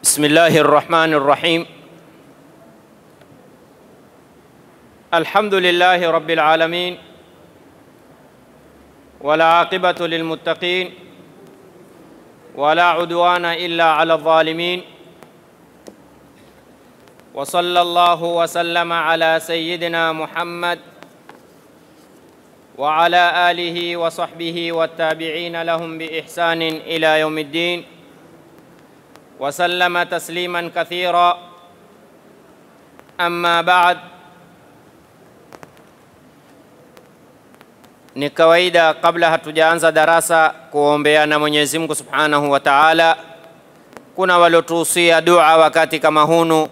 بسم الله الرحمن الرحيم الحمد لله رب العالمين ولا عاقبة للمتقين ولا عدوان إلا على الظالمين وصلى الله وسلم على سيدنا محمد وعلى آله وصحبه والتابعين لهم بإحسان إلى يوم الدين وسلم تسليما كثيرا أما بعد ni kawaida kabla hatujaanza darasa kuombeana Mwenyezi Mungu Subhanahu wa Ta'ala. Kuna waliotuhusia dua wakati kama hunu,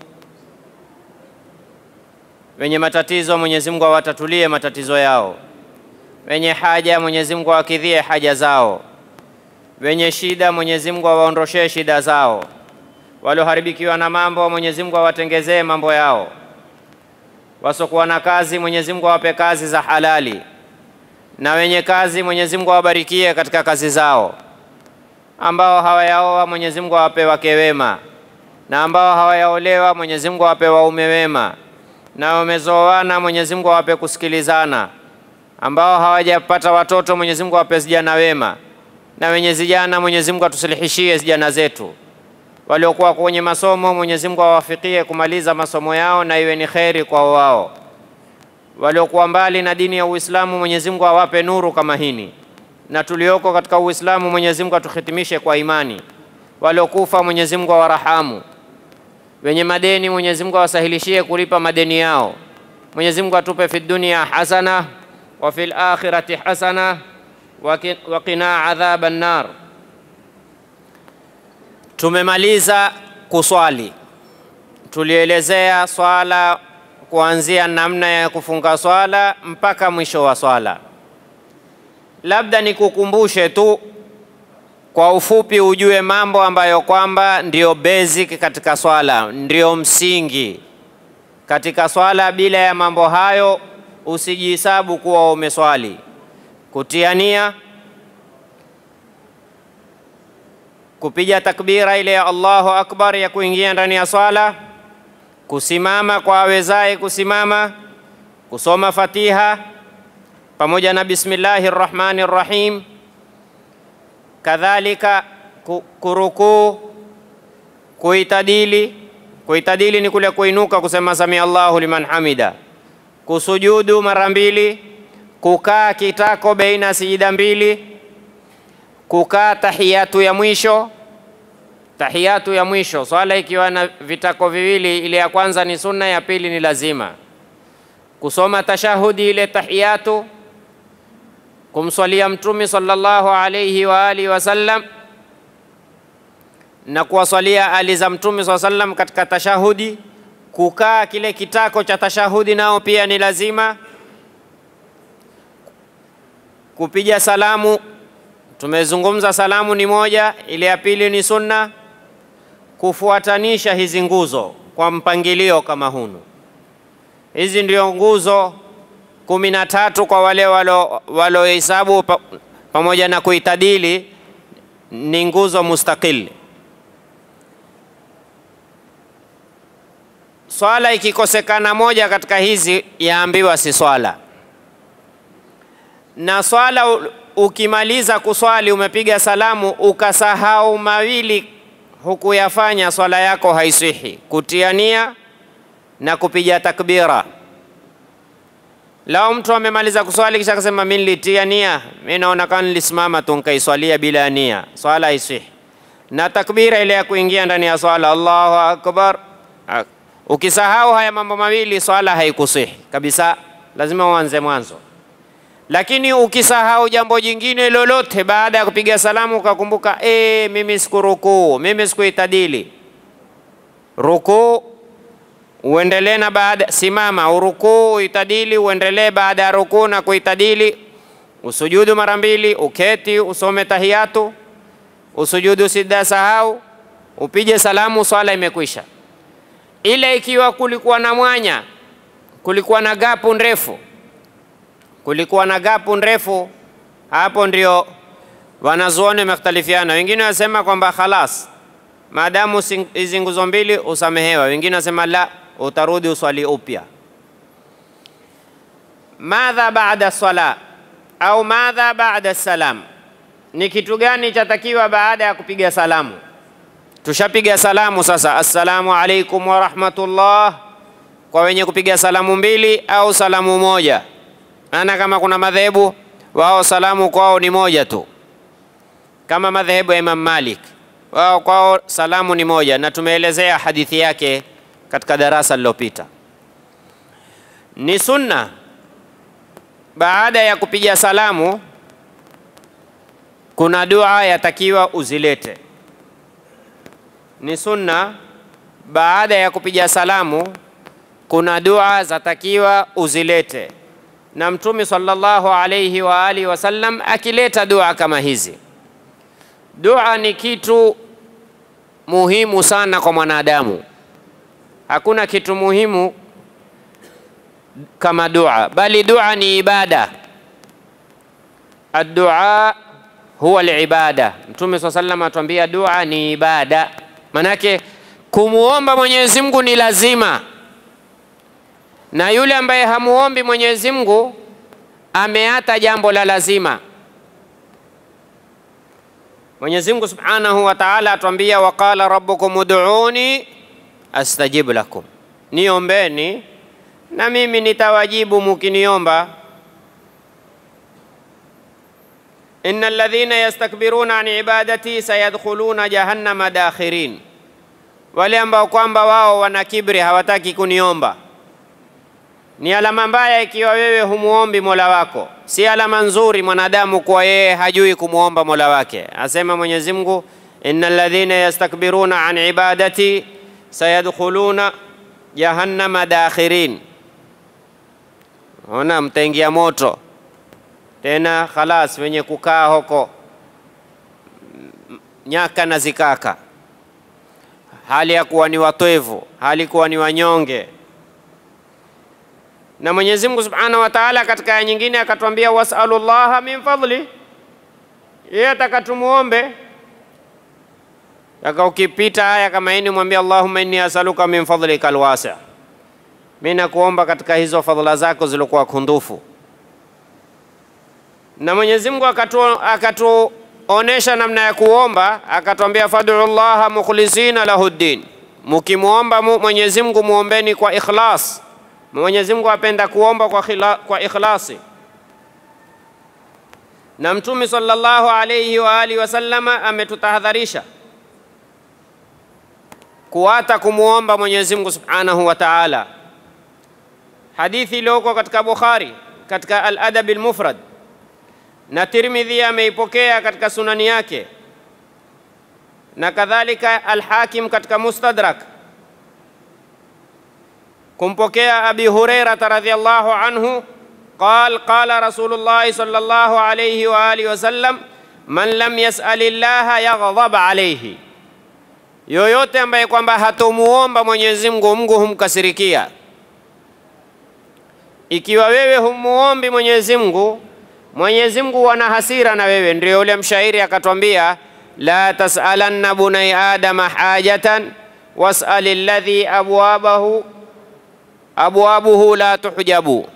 wenye matatizo Mwenyezi Mungu awatatulie matatizo yao, wenye haja Mwenyezi Mungu awakidhie haja zao, wenye shida Mwenyezi Mungu awaondoshee shida zao, walioharibikiwa na mambo Mwenyezi Mungu awatengezee mambo yao, wasokuwa na kazi Mwenyezi Mungu awape kazi za halali na wenye kazi Mwenyezi Mungu awabarikie katika kazi zao, ambao hawayaoa Mwenyezi Mungu awape wake wema, na ambao hawayaolewa Mwenyezi Mungu awape waume wema, na wamezoana Mwenyezi Mungu awape kusikilizana, ambao hawajapata watoto Mwenyezi Mungu awape vijana wema, na wenye vijana Mwenyezi Mungu atusilihishie vijana zetu, waliokuwa kwenye masomo Mwenyezi Mungu awafikie kumaliza masomo yao na iwe ni kheri kwa wao waliokuwa mbali na dini ya Uislamu Mwenyezi Mungu awape nuru kama hini, na tulioko katika Uislamu Mwenyezi Mungu atuhitimishe kwa imani. Waliokufa Mwenyezi Mungu awarahamu, wenye madeni Mwenyezi Mungu awasahilishie kulipa madeni yao. Mwenyezi Mungu atupe fi dunia hasana wa fil akhirati hasana wa qina adhaban nar. Tumemaliza kuswali, tulielezea swala kuanzia namna ya kufunga swala mpaka mwisho wa swala. Labda nikukumbushe tu kwa ufupi, ujue mambo ambayo kwamba ndio basic katika swala, ndio msingi katika swala. Bila ya mambo hayo usijihesabu kuwa umeswali. Kutia nia, kupiga takbira ile ya Allahu akbar ya kuingia ndani ya swala kusimama kwa awezaye kusimama, kusoma Fatiha pamoja na bismillahi rrahmani rrahim, kadhalika kurukuu, kuitadili. Kuitadili ni kule kuinuka kusema sami Allahu liman hamida, kusujudu mara mbili, kukaa kitako baina sijida mbili, kukaa tahiyatu ya mwisho tahiyatu ya mwisho, swala ikiwa na vitako viwili, ile ya kwanza ni sunna, ya pili ni lazima. Kusoma tashahudi ile tahiyatu, kumswalia Mtume sallallahu alayhi wa alihi wasallam na kuwaswalia ali za Mtume sallallahu alayhi wasallam katika tashahudi. Kukaa kile kitako cha tashahudi nao pia ni lazima. Kupiga salamu, tumezungumza salamu ni moja, ile ya pili ni sunna kufuatanisha hizi nguzo kwa mpangilio kama hunu. Hizi ndio nguzo kumi na tatu kwa wale walohesabu pa, pamoja na kuitadili ni nguzo mustakili. Swala ikikosekana moja katika hizi yaambiwa si swala, na swala ukimaliza kuswali umepiga salamu ukasahau mawili hukuyafanya, swala yako haisihi: kutia nia na kupiga takbira. Lao mtu amemaliza kuswali kisha akasema mimi nilitia nia, mimi naona kama nilisimama tu nikaiswalia bila nia, swala haisihi. Na takbira ile ya kuingia ndani ya swala, Allahu akbar, ukisahau haya mambo mawili, swala haikusihi kabisa, lazima uanze mwanzo. Lakini ukisahau jambo jingine lolote baada ya kupiga salamu ukakumbuka, e, mimi sikurukuu, mimi sikuitadili, rukuu uendelee na baada, simama urukuu, uitadili, uendelee baada ya rukuu na kuitadili, usujudu mara mbili, uketi, usome tahiyatu, usujudu sida sahau, upige salamu, swala imekwisha. Ile ikiwa kulikuwa na mwanya, kulikuwa na gapu ndefu kulikuwa na gapu ndefu, hapo ndio wanazuoni wamekhtalifiana. Wengine wasema kwamba khalas, maadamu sing- hizi nguzo mbili usamehewa. Wengine wasema la, utarudi uswali upya. Madha baada sala au madha baada salam, ni kitu gani chatakiwa baada ya kupiga salamu? Tushapiga salamu sasa, assalamu alaikum wa rahmatullah, kwa wenye kupiga salamu mbili au salamu moja. Maana kama kuna madhehebu wao salamu kwao ni moja tu, kama madhehebu ya Imam Malik wao kwao salamu ni moja, na tumeelezea hadithi yake katika darasa lililopita. Ni sunna baada ya kupiga salamu, kuna dua yatakiwa uzilete. Ni sunna baada ya kupiga salamu, kuna dua zatakiwa uzilete, na Mtume sallallahu alayhi wa alihi wasallam akileta dua kama hizi. Dua ni kitu muhimu sana kwa mwanadamu. Hakuna kitu muhimu kama dua, bali dua ni ibada. Addua huwa alibada. Mtume swalla sallam atuambia dua ni ibada, manake kumuomba Mwenyezi Mungu ni lazima, na yule ambaye hamuombi Mwenyezi Mungu ameata jambo la lazima. Mwenyezi Mungu Subhanahu wa Ta'ala atuambia, waqala rabbukum ud'uni astajib lakum, niombeni na mimi nitawajibu mukiniomba. inna alladhina yastakbiruna an ibadati sayadkhuluna jahannama dakhirin, wale ambao kwamba wao wana kibri hawataki kuniomba. Ni alama mbaya ikiwa wewe humuombi mola wako, si alama nzuri mwanadamu kuwa yeye hajui kumuomba mola wake. Asema Mwenyezi Mungu, inna alladhina yastakbiruna an ibadati sayadkhuluna jahannama dakhirin. Ona, mtaingia moto tena, khalas, wenye kukaa huko nyaka na zikaka, hali ya kuwa ni watwevu, hali kuwa ni wanyonge. Na Mwenyezi Mungu Subhanahu wa Ta'ala katika aya nyingine akatwambia, wasalullaha min fadli, yeye atakatumuombe Taka ukipita aya kama hii mwambie Allahumma inni asaluka min fadlika alwasi, mimi nakuomba katika hizo fadhila zako zilikuwa kundufu. Na Mwenyezi Mungu akatuonesha namna ya kuomba, akatwambia fad'u llaha mukhlisina lahu ddin, mukimwomba Mwenyezi Mungu muombeni kwa ikhlas. Mwenyezi Mungu apenda kuomba kwa, khila, kwa ikhlasi. Na Mtume sallallahu alayhi wa alihi wasallama ametutahadharisha kuata kumwomba Mwenyezi Mungu Subhanahu wa Ta'ala. Hadithi iliyoko katika Bukhari katika Al-Adab al-Mufrad na Tirmidhi ameipokea katika sunani yake na kadhalika Al-Hakim katika Mustadrak kumpokea Abi Hurairah radhiyallahu anhu قال قال رسول الله صلى الله عليه وآله وسلم من لم يسأل الله يغضب عليه yoyote ambaye kwamba hatomuomba Mwenyezi Mungu, Mungu humkasirikia. Ikiwa wewe humuombi Mwenyezi Mungu, Mwenyezi Mungu ana hasira na wewe. Ndio yule mshairi akatwambia, la tasalanna bunai adama hajatan wasal alladhi abwabahu abwabuhu la tuhjabu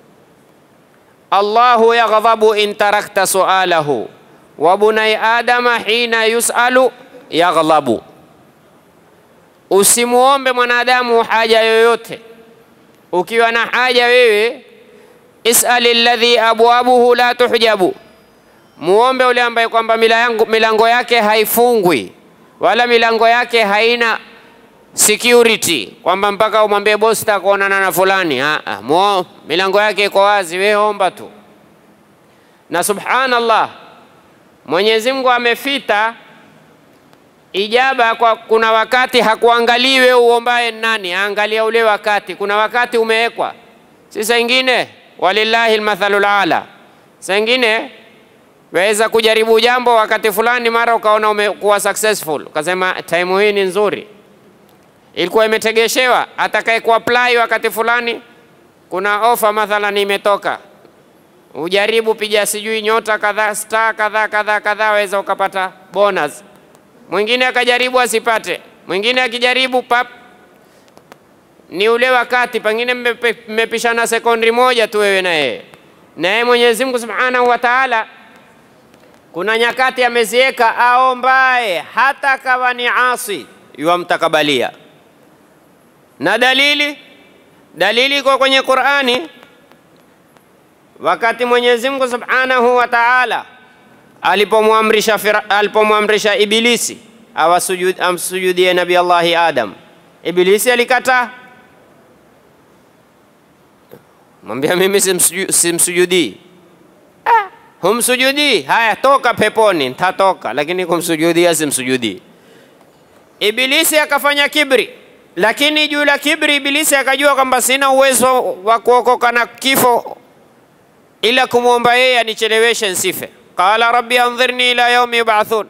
Allahu yaghdhabu in tarakta sualahu wa bunai adama hina yusalu yaghlabu Usimuombe mwanadamu haja yoyote. Ukiwa na haja wewe, isali alladhi abwabuhu la tuhjabu, muombe ule ambaye kwamba milango, milango yake haifungwi wala milango yake haina security, kwamba mpaka umwambie bosi takuonana na fulani. Aa, muo, milango yake iko wazi, wewe omba tu. Na subhanallah, Mwenyezi Mungu amefita ijaba kwa kuna wakati hakuangalii wewe uombaye nani, aangalia ule wakati. Kuna wakati umewekwa, si saa ingine, walillahi almathalul ala. Saa ingine waweza kujaribu jambo wakati fulani, mara ukaona umekuwa successful, ukasema time hii ni nzuri, ilikuwa imetegeshewa. Atakaye kuapply wakati fulani, kuna ofa mathalan imetoka, ujaribu, piga sijui nyota kadhaa, star kadhaa kadhaa kadhaa, waweza ukapata bonus mwingine akajaribu asipate, mwingine akijaribu pap, ni ule wakati pengine mmepe- mmepishana sekundi moja tu wewe na yeye, na yeye Mwenyezi Mungu Subhanahu wa Ta'ala kuna nyakati ameziweka aombaye hata kawa ni asi yuamtakabalia. Na dalili dalili iko kwenye Qur'ani, wakati Mwenyezi Mungu Subhanahu wa Ta'ala alipomwamrisha Fira- alipomwamrisha Ibilisi awasujud, amsujudie Nabii Allahi Adam, Ibilisi alikataa, mwambia mimi simsuju- simsujudii humsujudii, haya toka peponi, ntatoka, lakini kumsujudia simsujudii. Ibilisi akafanya kibri, lakini juu la kibri Ibilisi akajua kwamba sina uwezo wa kuokoka na kifo ila kumwomba yeye anicheleweshe nsife. Qala rabbi andhirni ila yaumi yubathun,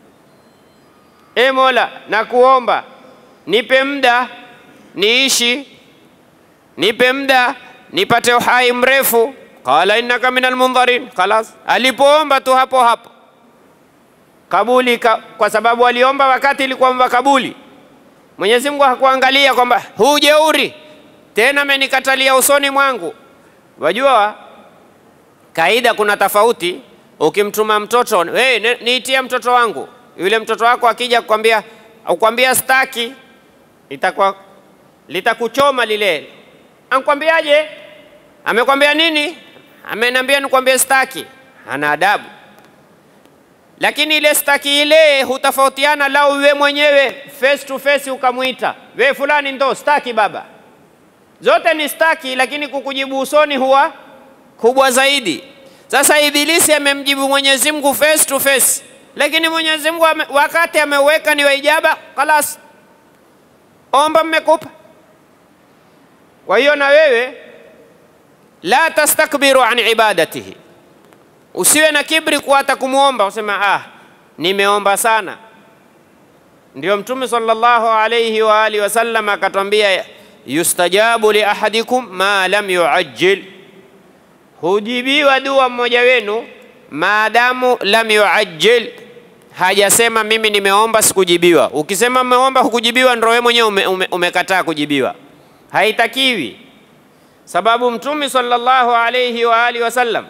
e Mola, nakuomba nipe muda niishi, nipe muda nipate uhai mrefu. Qala innaka min almundharin, khalas. Alipoomba tu hapo hapo kabuli ka, kwa sababu aliomba wakati ilikuwa makabuli. Mwenyezi Mungu hakuangalia kwamba huu jeuri tena amenikatalia usoni mwangu. Wajua kaida, kuna tofauti. Ukimtuma mtoto hey, ni- niitie mtoto wangu, yule mtoto wako akija kukwambia ukwambia staki, itakuwa litakuchoma lile. Ankwambiaje? Amekwambia nini? Ameniambia nikwambie staki. Ana adabu lakini ile staki ile hutofautiana, lau we mwenyewe face to face ukamwita we fulani, ndo staki baba, zote ni staki, lakini kukujibu usoni huwa kubwa zaidi. Sasa Ibilisi amemjibu Mwenyezi Mungu face to face, lakini Mwenyezi Mungu ame, wakati ameweka ni waijaba, kalas, omba mmekupa. Kwa hiyo na wewe la tastakbiru an ibadatihi Usiwe na kibri kwa hata kumwomba, usema ah, nimeomba sana. Ndio Mtume sallallahu alayhi wa alihi wasallam akatwambia, yustajabu li ahadikum ma lam yuajjil, hujibiwa dua mmoja wenu maadamu lam yuajjil, hajasema mimi nimeomba sikujibiwa. Ukisema umeomba hukujibiwa, ndio wewe mwenyewe ume, ume, umekataa kujibiwa, haitakiwi. Sababu Mtume sallallahu alayhi wa alihi wasallam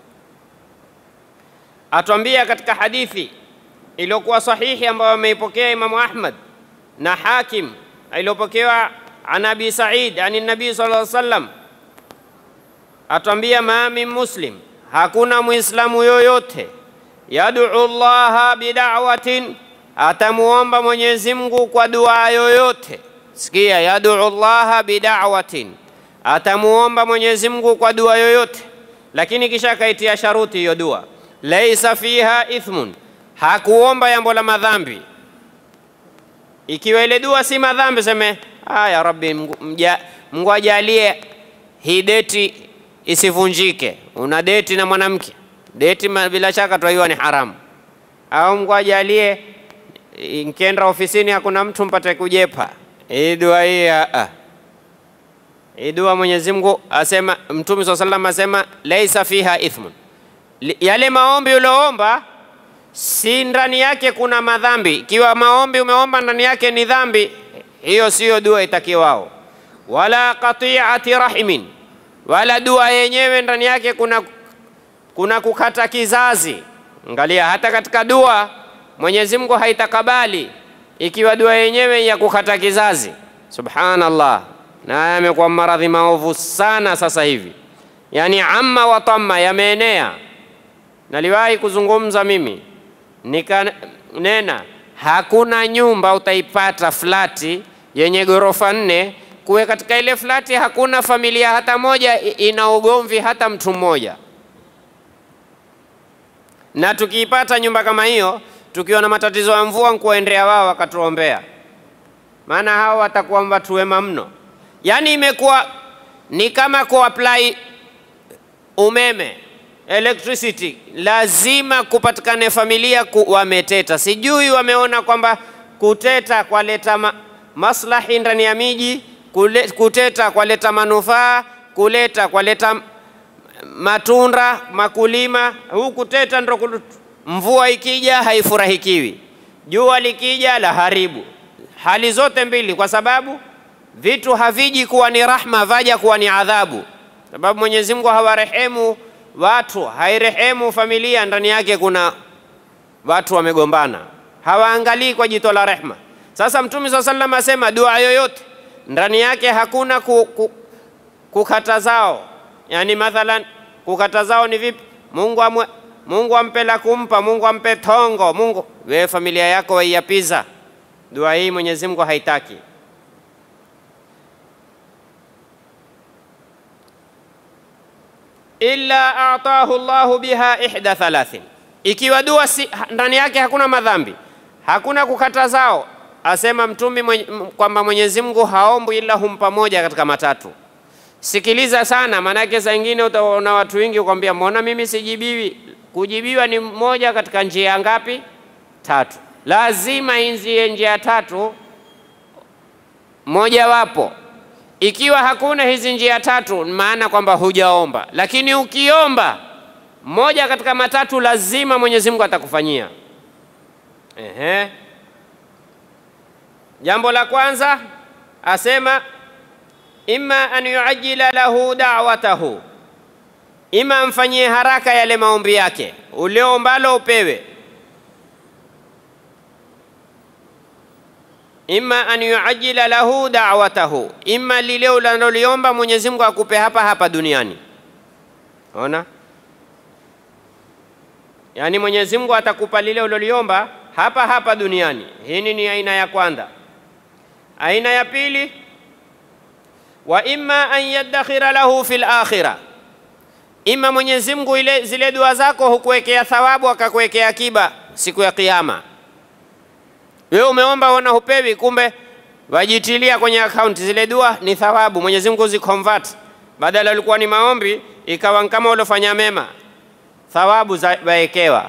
atwambia katika hadithi iliyokuwa sahihi ambayo ameipokea Imamu Ahmad na Hakim iliyopokewa an Abi Said ani Nabii sallallahu alaihi wasallam, atwambia ma min muslim, hakuna muislamu yoyote yad'u llaha bida'watin, atamuomba Mwenyezi Mungu kwa dua yoyote. Sikia, yad'u llaha bida'watin, atamuomba Mwenyezi Mungu kwa dua yoyote, lakini kisha akaitia sharuti hiyo dua laisa fiha ithmun, hakuomba jambo la madhambi. Ikiwa ile dua si madhambi, seme ah, ya Rabbi, Mungu- mja- Mungu ajalie hii deti isivunjike. Una deti na mwanamke, deti ma- bila shaka twaiwa ni haramu, au Mungu ajalie nkienda ofisini hakuna mtu mpate kujepa. Hii dua hii ah, ah. Hii dua Mwenyezi Mungu asema, Mtume swalla sallam asema laisa fiha ithmun Li- yale maombi ulioomba si ndani yake kuna madhambi. Ikiwa maombi umeomba ndani yake ni dhambi, hiyo siyo dua itakiwao. Wala qati'ati rahimin, wala dua yenyewe ndani yake kuna, kuna kukata kizazi. Angalia, hata katika dua Mwenyezi Mungu haitakabali ikiwa dua yenyewe ya kukata kizazi. Subhanallah, na haya yamekuwa maradhi maovu sana sasa hivi, yani amma wa tamma, yameenea Naliwahi kuzungumza mimi nikanena, hakuna nyumba utaipata flati yenye ghorofa nne, kuwe katika ile flati hakuna familia hata moja i- ina ugomvi hata mtu mmoja. Na tukiipata nyumba kama hiyo, tukiwa na matatizo ya mvua, nkuwaendea wao wakatuombea, maana hao watakuwa watu wema mno. Yaani imekuwa ni kama kuapply umeme electricity, lazima kupatikane familia ku, wameteta. Sijui wameona kwamba kuteta kwaleta ma, maslahi ndani ya miji, kule, kuteta kwaleta manufaa, kuleta kwaleta m- matunda makulima. Huu kuteta ndo kulu- mvua ikija haifurahikiwi, jua likija la haribu, hali zote mbili, kwa sababu vitu haviji kuwa ni rahma, vaja kuwa ni adhabu, sababu Mwenyezi Mungu hawarehemu watu, hairehemu familia ndani yake kuna watu wamegombana, hawaangalii kwa jito la rehma. Sasa Mtume swalla sallam asema dua yoyote ndani yake hakuna ku, ku, kukatazao, yani mathalan kukatazao ni vipi? Mungu amwe, Mungu ampe la kumpa, Mungu ampe tongo, Mungu wewe familia yako waiyapiza. Dua hii Mwenyezi Mungu haitaki. illa atahu Allahu biha ihda thalathin, ikiwa dua si, ndani yake hakuna madhambi, hakuna kukatazao, asema Mtume mwenye, kwamba Mwenyezi Mungu haombwi ila humpa moja katika matatu. Sikiliza sana, maanake saa ingine utaona watu wengi ukwambia, mbona mimi sijibiwi? Kujibiwa ni moja katika njia ngapi? Tatu. Lazima inzie njia tatu mojawapo. Ikiwa hakuna hizi njia tatu, maana kwamba hujaomba, lakini ukiomba moja katika matatu, lazima Mwenyezi Mungu atakufanyia. Ehe. Jambo la kwanza asema imma an yuajjila lahu da'watahu, ima amfanyie haraka yale maombi yake uliombalo upewe. Imma an yuajjila lahu da'watahu, imma lile unaloliomba Mwenyezi Mungu akupe hapa hapa duniani. Ona, yaani Mwenyezi Mungu atakupa lile uliloliomba hapa hapa duniani. Hii ni aina ya kwanza. Aina ya pili wa imma an yaddakhira lahu fil akhirah, ima Mwenyezi Mungu ile zile dua zako hukuwekea thawabu akakuwekea akiba siku ya Kiyama. Wewe umeomba ona hupewi, kumbe wajitilia kwenye akaunti zile dua ni thawabu. Mwenyezi Mungu ziconvert, badala ilikuwa ni maombi ikawa kama uliofanya mema, thawabu zawekewa.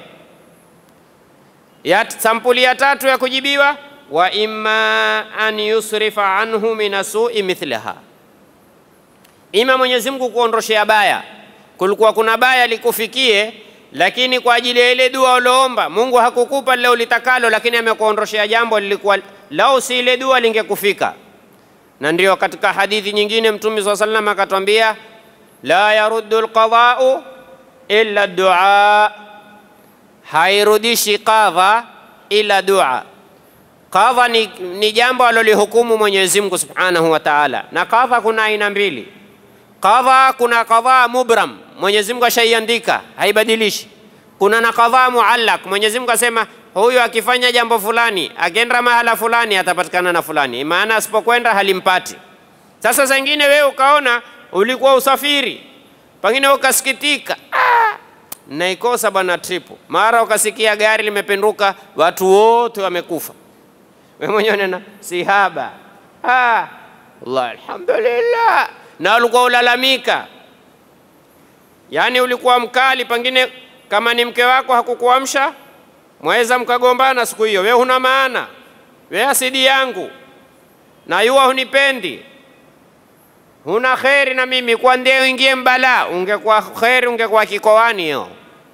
Ya sampuli ya tatu ya kujibiwa wa imma an yusrifa anhu min sui mithlaha, ima Mwenyezi Mungu kuondoshea baya. Kulikuwa kuna baya likufikie, lakini kwa ajili ya ile dua uloomba Mungu hakukupa lile ulitakalo, lakini amekuondoshea jambo lilikuwa lau si ile dua lingekufika. Na ndio katika hadithi nyingine Mtume swalla sallam akatwambia, la yaruddu alqadau illa dua, hairudishi qadha ila dua. Qadha ni, ni jambo alolihukumu Mwenyezi Mungu Subhanahu wa Ta'ala, na qadha kuna aina mbili. Qadha kuna qadha mubram, Mwenyezi Mungu ashaiandika haibadilishi. Kuna na qadha muallaq, Mwenyezi Mungu asema huyu akifanya jambo fulani, akienda mahala fulani atapatikana na fulani, maana asipokwenda halimpati. Sasa zingine wewe ukaona ulikuwa usafiri, pengine ukasikitika, ah, naikosa bwana tripu, mara ukasikia gari limependuka, watu wote wamekufa wewe mwenyewe nena sihaba, ah, Allah alhamdulillah, na ulikuwa ulalamika, yaani ulikuwa mkali, pengine kama ni mke wako hakukuamsha, mwaweza mkagombana siku hiyo. Wewe huna maana, wewe asidi yangu na yuwa hunipendi, huna kheri na mimi, kwa ndio uingie mbala. Ungekuwa kheri, ungekuwa kikoani hiyo.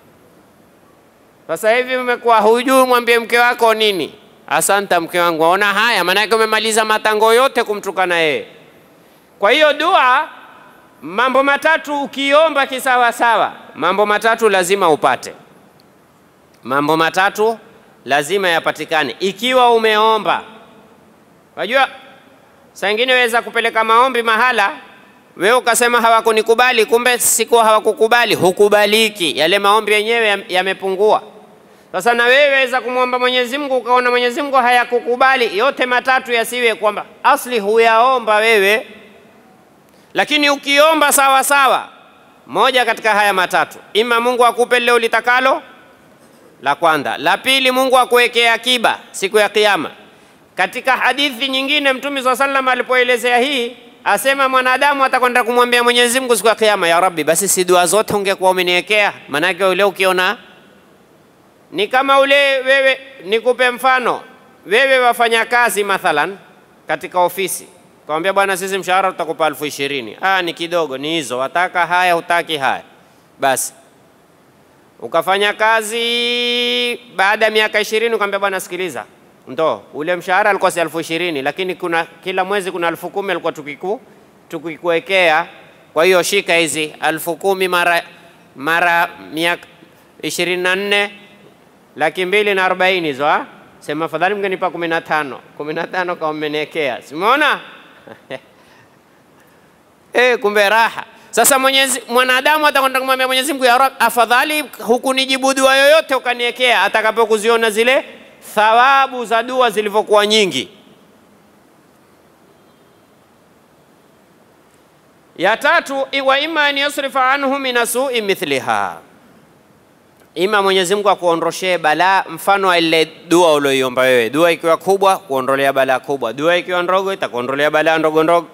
Sasa hivi umekuwa hujui mwambie mke wako nini Asante mke wangu, ona haya, maanake umemaliza matango yote kumtukana yeye. Kwa hiyo dua, mambo matatu ukiomba kisawasawa, mambo matatu lazima upate, mambo matatu lazima yapatikane ikiwa umeomba. Wajua, saa ingine weza kupeleka maombi mahala, wewe ukasema hawakunikubali, kumbe siku hawakukubali, hukubaliki, yale maombi yenyewe yamepungua. Sasa na wewe weza kumwomba Mwenyezi Mungu ukaona Mwenyezi Mungu hayakukubali, yote matatu yasiwe kwamba asli huyaomba wewe, lakini ukiomba sawa sawa, moja katika haya matatu, ima Mungu akupe lile ulitakalo, la kwanza. La pili, Mungu akuwekee akiba siku ya Kiyama. Katika hadithi nyingine Mtume swalla sallam alipoelezea hii asema mwanadamu atakwenda kumwambia Mwenyezi Mungu siku ya Kiyama, ya Rabbi, basi si dua zote ungekuwa umeniwekea, maanake ule ukiona ni kama ule wewe, nikupe mfano, wewe wafanya kazi mathalan katika ofisi, kawambia bwana, sisi mshahara tutakupa elfu ishirini. Ah, ni kidogo, ni hizo, wataka haya, hutaki haya, basi ukafanya kazi baada ya miaka ishirini ukamwambia bwana, sikiliza, ndo ule mshahara alikuwa si elfu ishirini lakini kuna kila mwezi kuna elfu kumi alikuwa tukiku tukikuwekea. Kwa hiyo shika hizi elfu kumi mara mara miaka ishirini na nne laki mbili na arobaini hizo ha? Sema afadhali mngenipa kumi na tano kumi na tano kama mmeniwekea, simeona eh, kumbe raha. Sasa Mwenyezi mwanadamu atakwenda kumwambia Mwenyezi Mungu, ya Rabb, afadhali hukunijibu dua yoyote ukaniwekea, atakapokuziona zile thawabu za dua zilivyokuwa nyingi. Ya tatu, wa imma an yasrifa anhu min sui mithliha, ima Mwenyezi Mungu akuondoshee balaa mfano wa ile dua ulioiomba wewe. Dua ikiwa kubwa, kuondolea balaa kubwa. Dua ikiwa ndogo, itakuondolea balaa ndogo ndogo.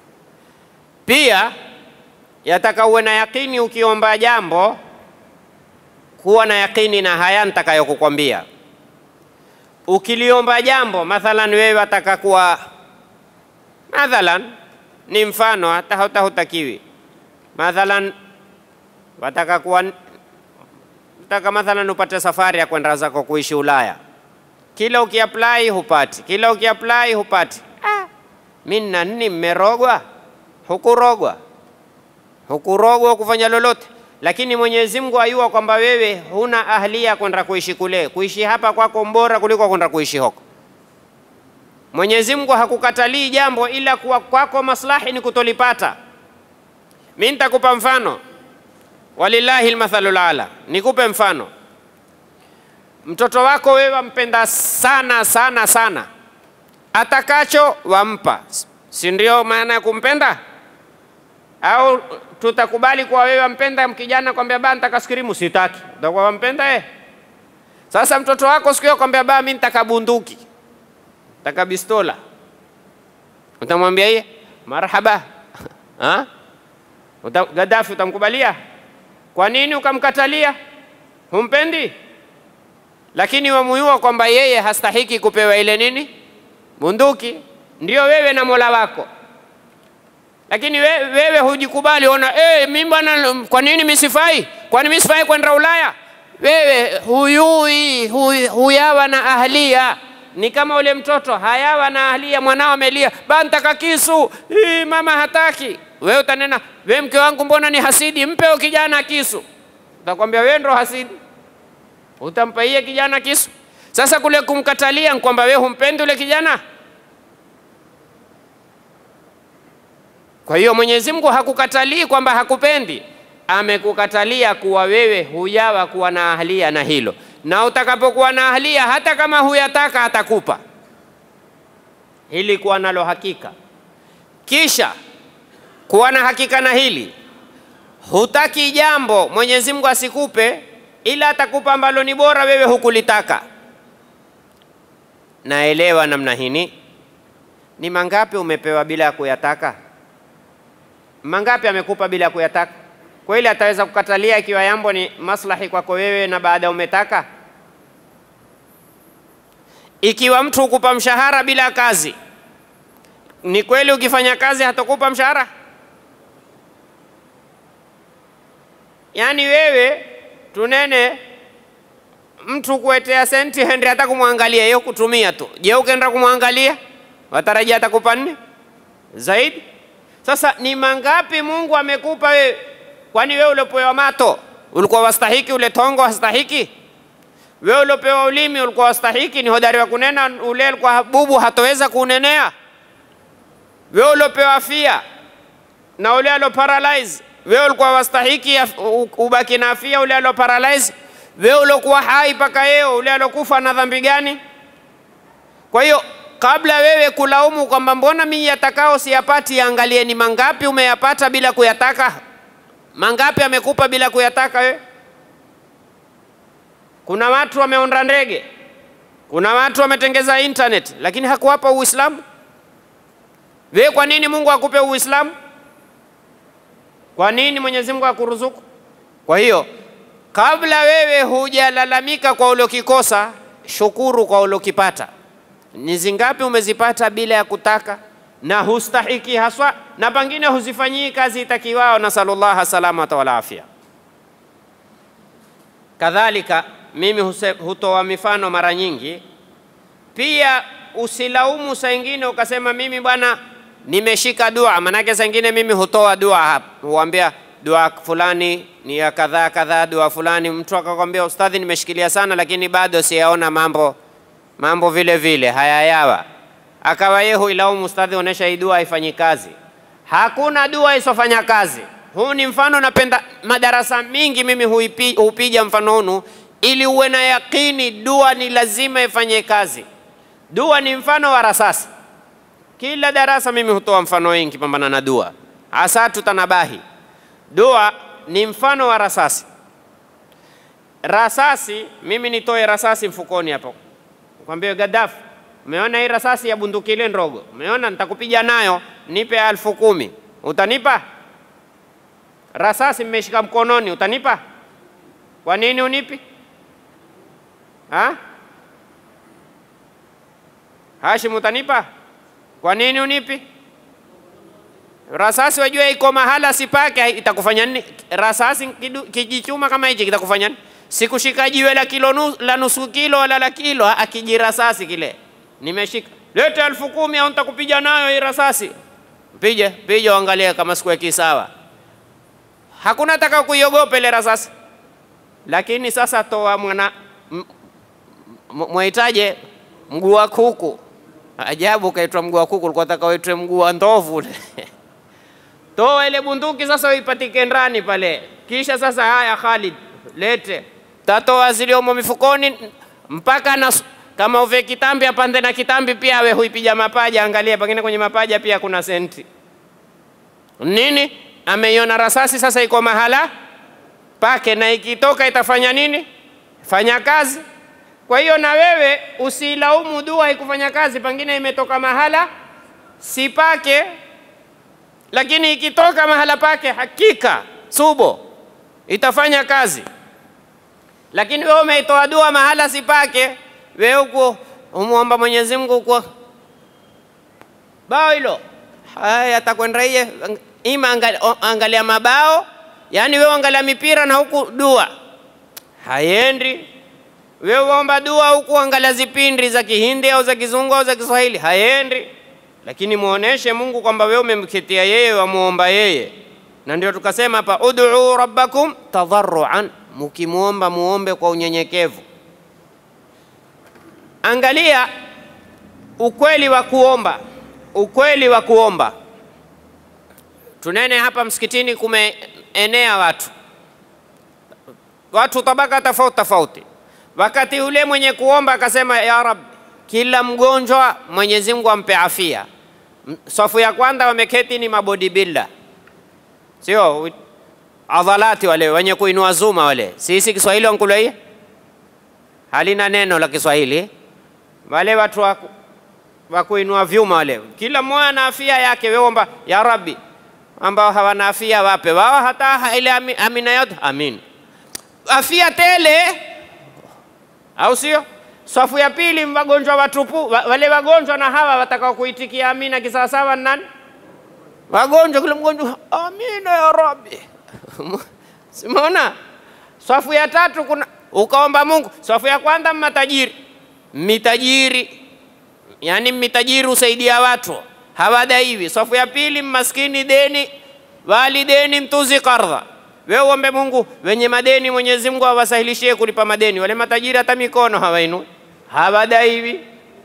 Pia yataka uwe na yakini ukiomba jambo, kuwa na yakini na haya nitakayokukwambia. Ukiliomba jambo, mathalan wewe wataka kuwa, mathalan ni mfano, hata hata hutakiwi, mathalan wataka kuwa, wataka mathalan upate safari ya kwenda zako kuishi Ulaya, kila ukiapply hupati, kila ukiapply hupati. Ah, mimi na nini? Mmerogwa? Hukurogwa hukurogwa kufanya lolote, lakini Mwenyezi Mungu ayua kwamba wewe huna ahlia kwenda kuishi kule. Kuishi hapa kwako mbora kuliko kwenda kuishi huko. Mwenyezi Mungu hakukatalii jambo, ila kuwa kwako maslahi ni kutolipata. Mimi nitakupa mfano, walillahi almathalul ala. Nikupe mfano, mtoto wako wewe wampenda sana sana sana, atakacho wampa, si ndio maana ya kumpenda? au tutakubali kuwa wewe wampenda mkijana kwambia baa nitaka skirimu sitaki, utakuwa wampenda eh? Sasa mtoto wako siku hiyo kwambia baa mimi nitaka bunduki, nitaka bistola, utamwambia yeye marhaba ha? Uta, Gaddafi utamkubalia? Kwa nini ukamkatalia? Humpendi, lakini wamuyua kwamba yeye hastahiki kupewa ile nini bunduki. Ndio wewe na Mola wako lakini wewe, wewe hujikubali, ona eh, mimi bwana, kwa nini mimi sifai? Kwani mimi sifai kwenda Ulaya? Wewe huyui huy, huyawa na ahlia. Ni kama ule mtoto hayawa na ahlia, mwanao amelia, ba nitaka kisu. Hii, mama hataki. Wewe utanena, wewe mke wangu, mbona ni hasidi? Mpe kijana kisu. Utakwambia wewe ndo hasidi, utampa iye kijana kisu. Sasa kule kumkatalia kwamba wewe humpendi ule kijana Kwa hiyo Mwenyezi Mungu hakukatalii kwamba hakupendi, amekukatalia kuwa wewe hujawa kuwa na ahlia na hilo, na utakapokuwa na ahlia, hata kama huyataka atakupa, hili kuwa nalo hakika. Kisha kuwa na hakika na hili, hutaki jambo Mwenyezi Mungu asikupe, ila atakupa ambalo ni bora, wewe hukulitaka. Naelewa namna hini. Ni mangapi umepewa bila ya kuyataka? Mangapi amekupa bila kuyataka? Kweli ataweza kukatalia ikiwa jambo ni maslahi kwako wewe na baada umetaka? Ikiwa mtu hukupa mshahara bila kazi, ni kweli ukifanya kazi hatakupa mshahara? Yaani wewe tunene mtu kuetea senti hendi hata kumwangalia hiyo kutumia tu. Je, ukaenda kumwangalia watarajia atakupa nne zaidi? Sasa ni mangapi Mungu amekupa wewe? Kwani wewe uliopewa mato ulikuwa wastahiki ule tongo wastahiki? Wewe uliopewa ulimi ulikuwa wastahiki? Ni hodari wa kunena, ule alikuwa bubu hatoweza kunenea. Wewe uliopewa afia na ule alo paralyze, wewe ulikuwa wastahiki ubaki na afia, ule alo paralyze? Wewe uliokuwa hai mpaka yeo, ule alokufa na dhambi gani? Kwa hiyo kabla wewe kulaumu kwamba mbona mimi yatakao siyapati, angalie ni mangapi umeyapata bila kuyataka. Mangapi amekupa bila kuyataka wewe? Kuna watu wameonda ndege, kuna watu wametengeza internet, lakini hakuwapa Uislamu. Wewe kwa nini Mungu akupe Uislamu? Kwa nini Mwenyezi Mungu akuruzuku? Kwa hiyo kabla wewe hujalalamika kwa uliokikosa, shukuru kwa uliokipata. Ni zingapi umezipata bila ya kutaka na hustahiki haswa, na pengine huzifanyii kazi itakiwao. Nasallallahu salamata wal afia. Kadhalika mimi huse- hutoa mifano mara nyingi pia. Usilaumu saa ingine ukasema mimi bwana nimeshika dua, manake saa ingine mimi hutoa dua hapa, huambia dua fulani ni ya kadhaa kadhaa, dua fulani. Mtu akakwambia ustadhi, nimeshikilia sana, lakini bado siyaona mambo mambo vile vile hayayawa, akawa yeye huilaumu ustadhi, onesha hii dua haifanyi kazi. Hakuna dua isofanya kazi. Huu ni mfano, napenda madarasa mingi mimi huipi, hupiga mfano hunu ili uwe na yakini, dua ni lazima ifanye kazi. Dua ni mfano wa rasasi. Kila darasa mimi hutoa mfano wengi pambana na dua, hasa tutanabahi. Dua ni mfano wa rasasi. Rasasi, mimi nitoe rasasi mfukoni hapo, kwambie Gaddafi, umeona hii rasasi ya bunduki ile ndogo, umeona, nitakupiga nayo, nipe elfu kumi. Utanipa? Rasasi mmeshika mkononi, utanipa? Kwa nini unipi? Ha? Hashim, utanipa? Kwa nini unipi? Rasasi wajua iko mahala sipake, itakufanya nini? Rasasi kidu- kijichuma kama hichi kitakufanya nini? Sikushika jiwe la kilo nu, la nusu kilo wala la kilo, akijirasasi kile nimeshika, leta elfu kumi au nitakupiga nayo hii rasasi. Pija pija, uangalie kama sikuweki sawa. Hakuna taka kuiogopa ile rasasi, lakini sasa toa mwana m- m- mwaitaje mguu wa kuku. Ajabu, kaitwa mguu wa kuku, ulikuwa taka uitwe mguu wa ndovu ule. Toa ile bunduki sasa uipatike ndani pale, kisha sasa, haya Khalid, lete. Tatoa ziliomo mifukoni mpaka na kama uve kitambi apande na kitambi pia, awe huipiga mapaja. Angalia, pengine kwenye mapaja pia kuna senti nini. Ameiona rasasi sasa iko mahala pake, na ikitoka itafanya nini? Fanya kazi. Kwa hiyo na wewe usilaumu dua ikufanya kazi, pengine imetoka mahala si pake, lakini ikitoka mahala pake, hakika subo itafanya kazi. Lakini wewe umeitoa dua mahala si pake, wewe huko umwomba Mwenyezi Mungu kwa bao hilo, haya atakwenda iye ima angalia, angalia mabao, yani wewe angalia mipira na huku dua haiendi wewe uomba dua huku angalia zipindi za Kihindi au za Kizungu au za Kiswahili, haendi. Lakini muoneshe Mungu kwamba wewe umemketia yeye, wamuomba yeye, na ndio tukasema hapa, ud'u rabbakum tadharruan, mukimwomba muombe kwa unyenyekevu. Angalia ukweli wa kuomba, ukweli wa kuomba. Tunene hapa msikitini, kumeenea watu watu tabaka tofauti tofauti Wakati ule mwenye kuomba akasema, ya Rab, kila mgonjwa Mwenyezi Mungu ampe afia. Safu ya kwanza wameketi ni mabodybuilder, sio adhalati wale wenye kuinua zuma wale. Sisi Kiswahili wankulaia halina neno la Kiswahili, wale watu wa, wa kuinua vyuma wale, kila mmoja na afia yake. Wewe omba ya Rabbi, ambao hawana afia wape wao hata ile amina yote, amin, afia tele au sio? Safu ya pili wagonjwa watupu, wale wagonjwa na hawa watakao kuitikia amina kisawasawa nani? Wagonjwa, kila mgonjwa amina ya Rabbi. Simuona safu ya tatu kuna ukaomba Mungu. Safu ya kwanza matajiri, mitajiri, yani mitajiri husaidia watu hawadaiwi. Safu ya pili maskini, deni walideni, mtuzi kardha wewe uombe Mungu wenye madeni, Mwenyezi Mungu awasahilishie kulipa madeni. Wale matajiri hata mikono hawainui, hawadaiwi.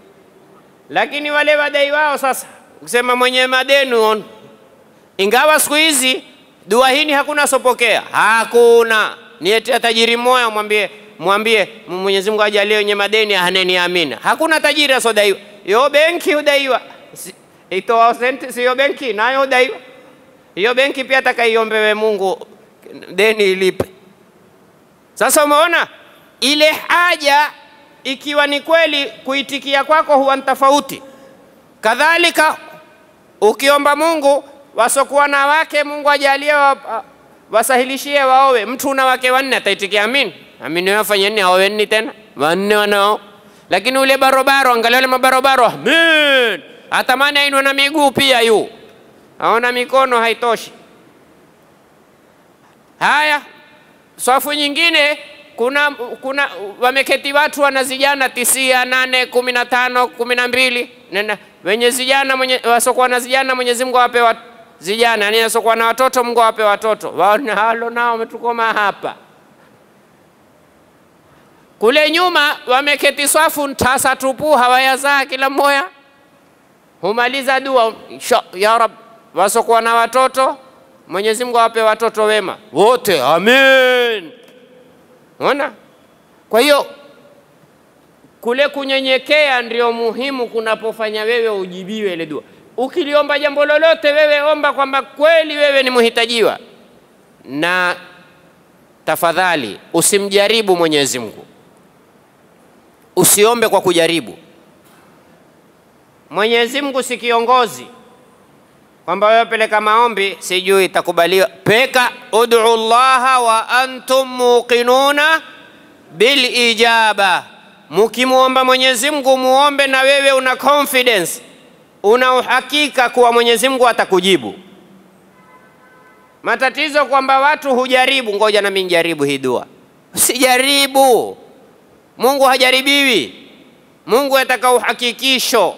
Lakini wale wadai wao sasa, ukisema mwenye madeni on, ingawa siku hizi dua hii hakuna sopokea, hakuna nietea tajiri moya, mwambie mwambie Mwenyezi Mungu ajalie wenye madeni ahaneni amina. Hakuna tajiri asodaiwa, yo benki udaiwa, itoa senti, siyo benki nayo udaiwa. Hiyo benki pia atakaiombee Mungu deni ilipe. Sasa umeona ile haja, ikiwa ni kweli, kuitikia kwako huwa ni tofauti. Kadhalika ukiomba Mungu wasokuwa na wake, Mungu ajalie wa, wasahilishie waowe. Mtu una wake wanne ataitikia amin, amin. Wafanye nini? Aoweni tena wanne wanao, lakini ule barobaro, angalia ule mabarobaro, amin, atamani ainwe na miguu pia, yu aona mikono haitoshi. Haya, swafu nyingine kuna, kuna wameketi watu wana zijana tisia nane kumi na tano kumi na mbili Nena, wenye zijana mwenye, wasokuwa na zijana Mwenyezi Mungu awape wa, zijana, yani wasokuwa na watoto Mungu awape watoto. Wao halo nao wametukoma hapa. Kule nyuma wameketi swafu tasa tupu, hawayazaa kila mmoja, humaliza dua insha ya Rab, wasokuwa na watoto Mwenyezi Mungu awape watoto wema wote, amen. Unaona? Kwa hiyo kule kunyenyekea ndio muhimu kunapofanya wewe ujibiwe ile dua. Ukiliomba jambo lolote, wewe omba kwamba kweli wewe ni muhitajiwa, na tafadhali usimjaribu Mwenyezi Mungu, usiombe kwa kujaribu. Mwenyezi Mungu si kiongozi kwamba wewe peleka maombi sijui itakubaliwa. Peka ud'u llaha wa antum muqinuna bil ijaba, mukimwomba Mwenyezi Mungu muombe na wewe una confidence, una uhakika kuwa Mwenyezi Mungu atakujibu. Matatizo kwamba watu hujaribu, ngoja nami nijaribu hii dua. Usijaribu, Mungu hajaribiwi. Mungu ataka uhakikisho.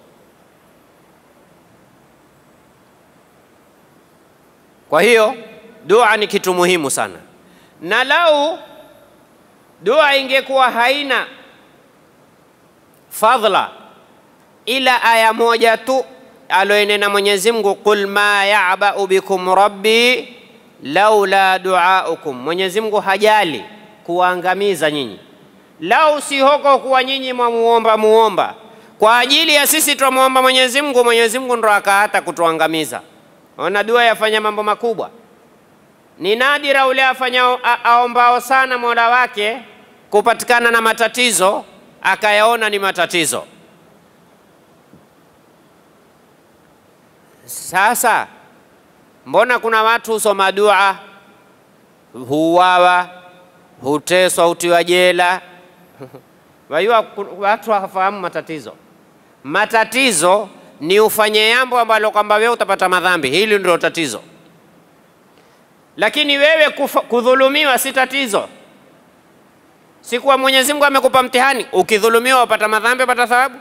Kwa hiyo dua ni kitu muhimu sana, na lau dua ingekuwa haina fadhla ila aya moja tu aloenena Mwenyezi Mungu, qul ma ya'ba'u bikum rabbi laula duaukum. Mwenyezi Mungu hajali kuwaangamiza nyinyi, lau si hoko kuwa nyinyi mwamuomba muomba kwa ajili ya sisi twamuomba Mwenyezi Mungu, Mwenyezi Mungu ndo akaata kutuangamiza. Ona, dua yafanya mambo makubwa. Ni nadira ule afanya aombao sana mola wake kupatikana na matatizo akayaona ni matatizo. Sasa mbona kuna watu husoma dua huuawa, huteswa, hutiwa jela? Wajua watu hawafahamu matatizo. Matatizo ni ufanye jambo ambalo kwamba wewe utapata madhambi, hili ndio tatizo. Lakini wewe kufa, kudhulumiwa si tatizo. Si kuwa Mwenyezi Mungu amekupa mtihani, ukidhulumiwa wapata madhambi, wapata thawabu?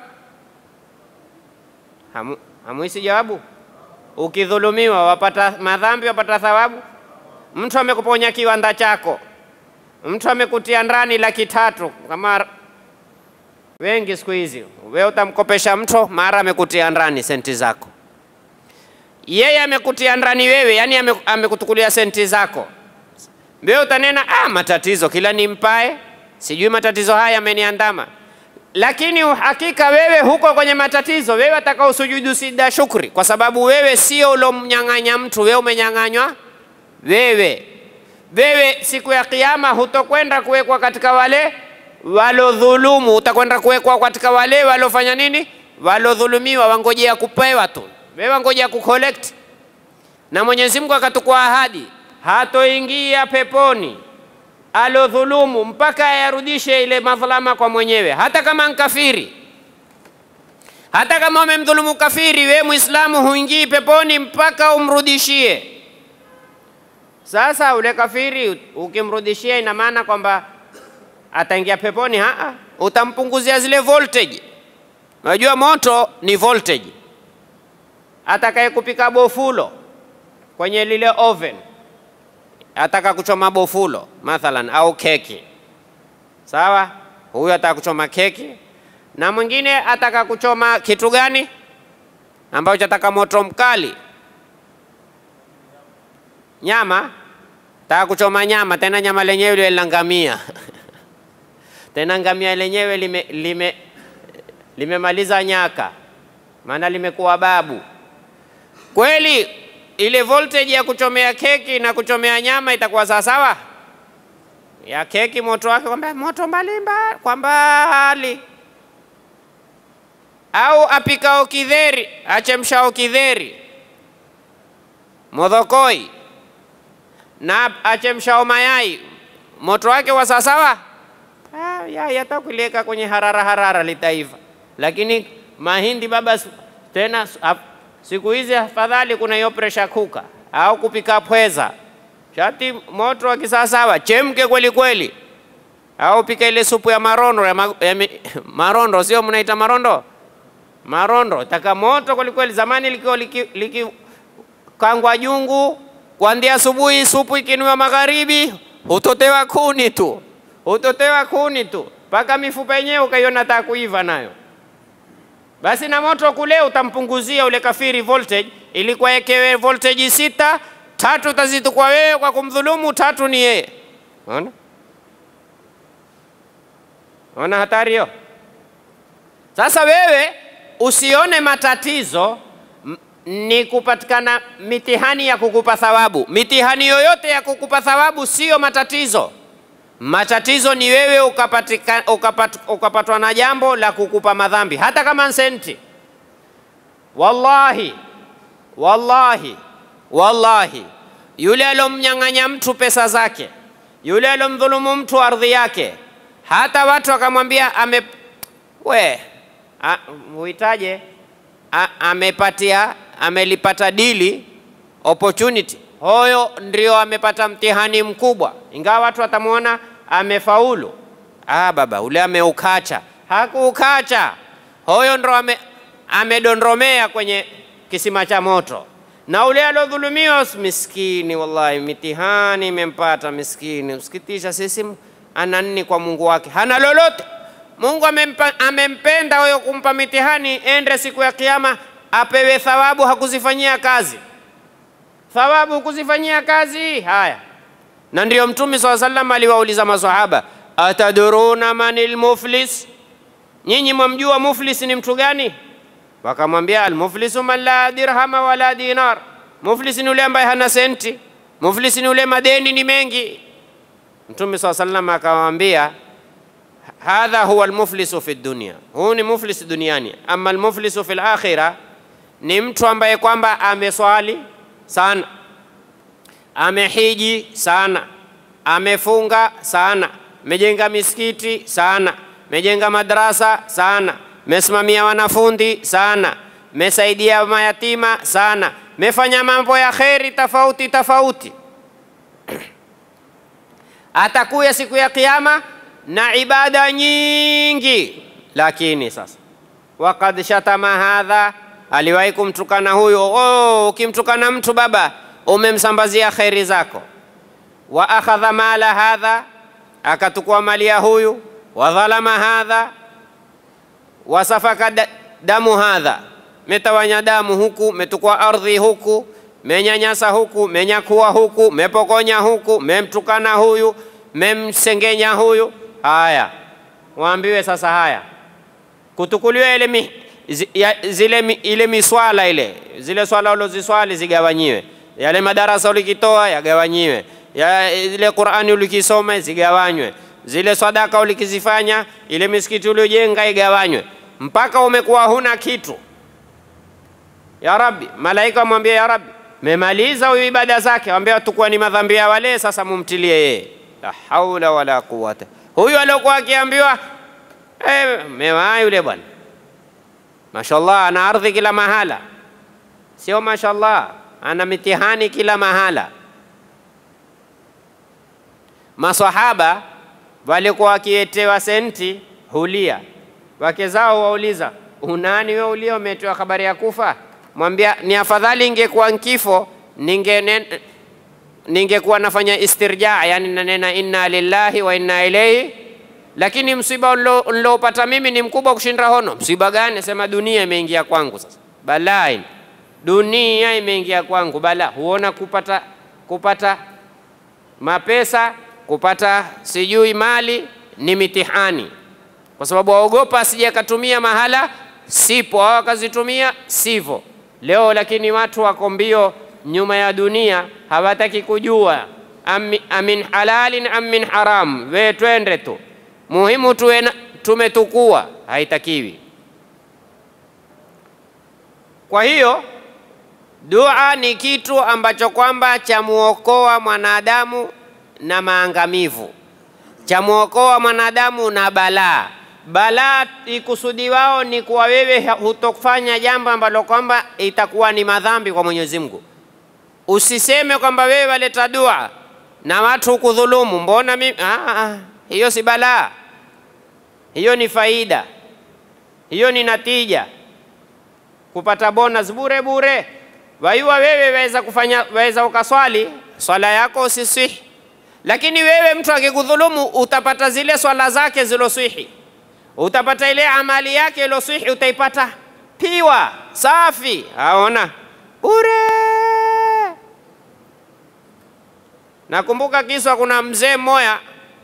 Hamu, hamuisi jawabu? Ukidhulumiwa wapata madhambi, wapata thawabu? Mtu amekuponya kiwanda chako, mtu amekutia ndani laki tatu kama wengi siku hizi, wewe utamkopesha mtu, mara amekutia ndani senti zako. Yeye amekutia ndani wewe, yani amekutukulia senti zako, wewe utanena ah, matatizo kila nimpae, sijui matatizo haya yameniandama. Lakini uhakika wewe huko kwenye matatizo, wewe ataka usujudu sida shukri, kwa sababu wewe sio ulomnyang'anya mtu, wewe umenyang'anywa wewe. Wewe siku ya Kiyama hutokwenda kuwekwa katika wale walodhulumu, utakwenda kuwekwa katika wale walofanya nini, walodhulumiwa, wangojea kupewa tu, wewe wangojea kucollect. Na Mwenyezi Mungu akatukua ahadi, hatoingia peponi alodhulumu mpaka ayarudishe ile madhlama kwa mwenyewe, hata kama nkafiri. Hata kama umemdhulumu kafiri, we Muislamu huingii peponi mpaka umrudishie. Sasa ule kafiri ukimrudishia, ina maana kwamba ataingia peponi? Haa, utampunguzia zile voltage. Unajua moto ni voltage. Atakaye kupika bofulo kwenye lile oven, ataka kuchoma bofulo mathalan, au keki, sawa? Huyu ataka kuchoma keki, na mwingine ataka kuchoma kitu gani ambacho ataka moto mkali? Nyama, taka kuchoma nyama, tena nyama lenyewe lile la ngamia tena ngamia lenyewe lime, lime, limemaliza nyaka, maana limekuwa babu kweli. Ile voltage ya kuchomea keki na kuchomea nyama itakuwa sawasawa? Ya keki moto wake kwamba moto mbalimbali kwa mbali, au apikao kidheri achemshao kidheri modhokoi na achemshao mayai moto wake wa sawasawa? Ah, yai hata kuliweka kwenye harara harara litaiva, lakini mahindi baba, tena siku hizi afadhali kuna hiyo pressure cooker au kupika pweza, shati moto wa kisawasawa, chemke kweli kweli. au pika ile supu ya marondo ya, ma, ya mi, marondo sio mnaita marondo marondo taka moto kwelikweli. Zamani likiwa likikangwa liki, jungu kuanzia asubuhi, supu ikinuwa magharibi, hutotewa kuni tu, hutotewa kuni tu mpaka mifupa yenyewe ukaiona taa kuiva nayo. Basi na moto kule utampunguzia ule kafiri voltage, ilikuwa ekewe voltage sita, tatu utazitukwa wewe kwa kumdhulumu, tatu ni yeye. Unaona, unaona hatari hiyo. Sasa wewe usione matatizo ni kupatikana mitihani ya kukupa thawabu. Mitihani yoyote ya kukupa thawabu siyo matatizo. Matatizo ni wewe ukapatika, ukapat, ukapatwa na jambo la kukupa madhambi, hata kama senti. Wallahi, wallahi, wallahi, yule alomnyang'anya mtu pesa zake, yule alomdhulumu mtu ardhi yake, hata watu wakamwambia ame we huitaje, amepatia amelipata dili opportunity, hoyo ndio amepata mtihani mkubwa, ingawa watu watamwona amefaulu. Ah, baba ule ameukacha. Hakuukacha, hoyo ndo ame, amedondromea kwenye kisima cha moto. Na ule aliodhulumiwa miskini, wallahi mitihani imempata miskini. Usikitisha, sisi ana nini kwa Mungu wake? Hana lolote. Mungu amempa, amempenda huyo kumpa mitihani, ende siku ya Kiyama apewe thawabu, hakuzifanyia kazi. Thawabu kuzifanyia kazi. Haya, na ndiyo Mtume swalla sallam aliwauliza maswahaba, ataduruna manil muflis, nyinyi mwamjua muflis ni mtu gani? Wakamwambia, almuflisu man la dirhama wala dinar, muflis ni ule ambaye hana senti, muflis ni ule madeni ni mengi. Mtume swalla sallam akamwambia hadha huwa almuflisu fi dunya, huu ni muflis duniani. Ama almuflisu fi lakhira ni mtu ambaye kwamba ameswali sana, amehiji sana, amefunga sana, mejenga misikiti sana, mejenga madrasa sana, mesimamia wanafunzi sana, mesaidia mayatima sana, mefanya mambo ya kheri tofauti tofauti. Atakuya siku ya Kiyama na ibada nyingi, lakini sasa wakad shatama hadha, aliwahi kumtukana huyo. Oh, ukimtukana mtu baba, umemsambazia kheri zako. Wa akhadha mala hadha, akatukua mali ya huyu. Wa dhalama hadha, wasafaka damu hadha, metawanya damu huku, metukua ardhi huku, menyanyasa huku, menyakua huku, mepokonya huku, memtukana huyu, memsengenya huyu Haya, waambiwe sasa, haya kutukuliwa ile mi, zi, ya, zile mi, ile miswala ile zile swala uloziswali zigawanyiwe, yale madarasa ulikitoa yagawanyiwe, ya ile Qur'ani ulikisoma zigawanywe, zile sadaka ulikizifanya, ile misikiti uliojenga igawanywe, mpaka umekuwa huna kitu. Ya Rabbi, malaika wamwambia ya Rabbi, memaliza huyu ibada zake, wambia tukua ni madhambi ya wale, sasa mumtilie yeye. La haula wala quwwata huyu aliokuwa akiambiwa eh, mewaa yule bwana, mashallah, ana ardhi kila mahala, sio mashallah, ana mitihani kila mahala. Maswahaba walikuwa wakietewa senti hulia, wake zao wauliza, unani wewe ulia umetewa habari ya kufa? Mwambia ni afadhali ingekuwa nkifo ninge ningekuwa nafanya istirja, yani nanena inna lillahi wa inna ilaihi, lakini msiba nilopata mimi ni mkubwa kushinda hono. Msiba gani? Sema dunia imeingia kwangu. Sasa balaa, dunia imeingia kwangu, bala. Huona kupata kupata mapesa, kupata sijui mali ni mitihani, kwa sababu waogopa asije akatumia mahala sipo, au akazitumia sivyo. Leo lakini watu wako mbio nyuma ya dunia hawataki kujua amin halalin am min haram. We twende tu, muhimu tuwe tumetukua, haitakiwi. Kwa hiyo dua ni kitu ambacho kwamba chamuokoa mwanadamu na maangamivu, chamuokoa mwanadamu na balaa. Balaa ikusudi wao ni kuwa wewe hutofanya jambo ambalo kwamba itakuwa ni madhambi kwa Mwenyezi Mungu. Usiseme kwamba wewe waleta dua na watu kudhulumu, mbona mimi ah, ah, hiyo si balaa, hiyo ni faida, hiyo ni natija, kupata bonus bure bure. Waiwa wewe waweza kufanya, waweza ukaswali swala yako usiswihi, lakini wewe mtu akikudhulumu utapata zile swala zake ziloswihi, utapata ile amali yake iloswihi, utaipata piwa safi, aona bure. Nakumbuka kiswa, kuna mzee mmoja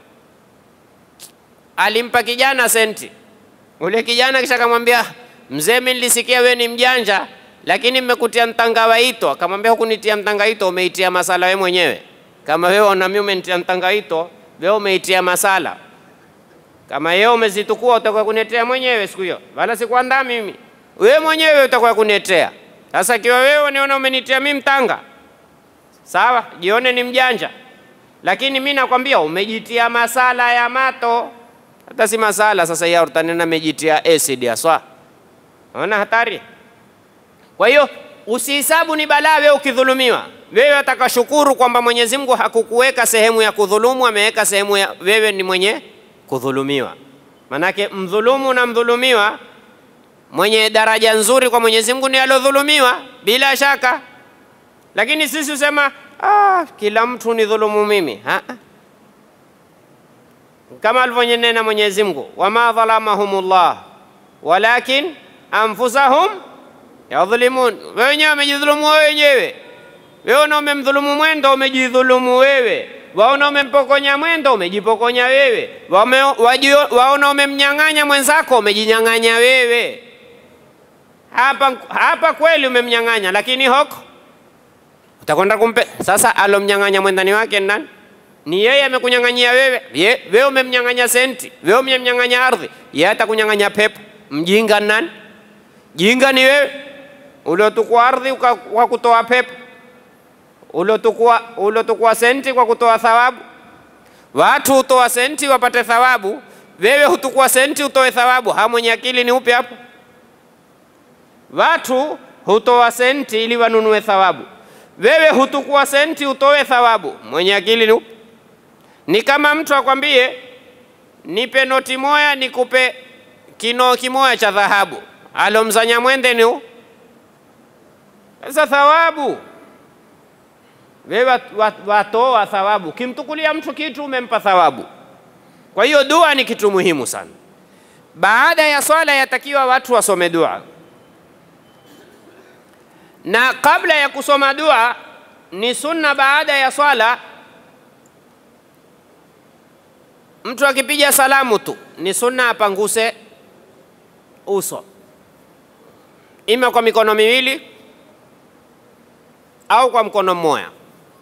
alimpa kijana senti. Ule kijana kisha akamwambia, mzee, mimi nilisikia wewe ni mjanja, lakini mmekutia mtangawaito. Akamwambia, hukunitia mtangawaito, umeitia masala wewe mwenyewe. Kama wewe una mimi umenitia mtangawaito, wewe umeitia masala. Kama yeye umezitukua, utakuwa kuniletea mwenyewe siku hiyo, wala sikuandaa mimi. Wewe mwenyewe utakuwa kuniletea. Sasa ikiwa wewe uniona umenitia mimi mtanga, sawa, jione ni mjanja, lakini mi nakwambia umejitia masala ya mato, hata si masala. Sasa hiyo utanena mejitia acid aswa, ona hatari. Kwa hiyo usihisabu ni balaa wewe ukidhulumiwa. Wewe atakashukuru kwamba Mwenyezi Mungu hakukuweka sehemu ya kudhulumu, ameweka sehemu ya wewe ni mwenye kudhulumiwa. Manake mdhulumu na mdhulumiwa mwenye daraja nzuri kwa Mwenyezi Mungu ni alodhulumiwa bila shaka, lakini sisi husema ah, kila mtu ni dhulumu mimi ha? Kama alivyonena Mwenyezi Mungu, wama dhalamahumullah walakin anfusahum yadhlimun, wewe wenyewe wamejidhulumu wewe wenyewe. Wewe na umemdhulumu mwendo, umejidhulumu wewe. Waona umempokonya mwendo, umejipokonya wewe. Wame, wajio, waona umemnyang'anya mwenzako, umejinyang'anya wewe. Hapa, hapa kweli umemnyang'anya, lakini hoko utakwenda kumpe. Sasa alomnyang'anya mwendani wake nani? Ni yeye amekunyang'anyia wewe. Ye, wewe umemnyang'anya senti, wewe umemnyang'anya ardhi, yeye atakunyang'anya pepo. Mjinga nani? Jinga ni wewe uliotukua ardhi kwa kutoa pepo, uliotukua uliotukua senti kwa kutoa thawabu. Watu hutoa senti wapate thawabu, wewe hutukua senti utoe thawabu. Ha, mwenye akili ni upi hapo? Watu hutoa senti ili wanunue thawabu, wewe hutukua senti utoe thawabu. Mwenye akili ni upi? Ni kama mtu akwambie nipe noti moya nikupe kinoo kimoya cha dhahabu, alomzanya mwende ni sasa thawabu. Wewe watoa thawabu, kimtukulia mtu kitu umempa thawabu. Kwa hiyo dua ni kitu muhimu sana. Baada ya swala yatakiwa watu wasome dua, na kabla ya kusoma dua ni sunna. Baada ya swala mtu akipiga salamu tu ni sunna apanguse uso, ima kwa mikono miwili au kwa mkono mmoja,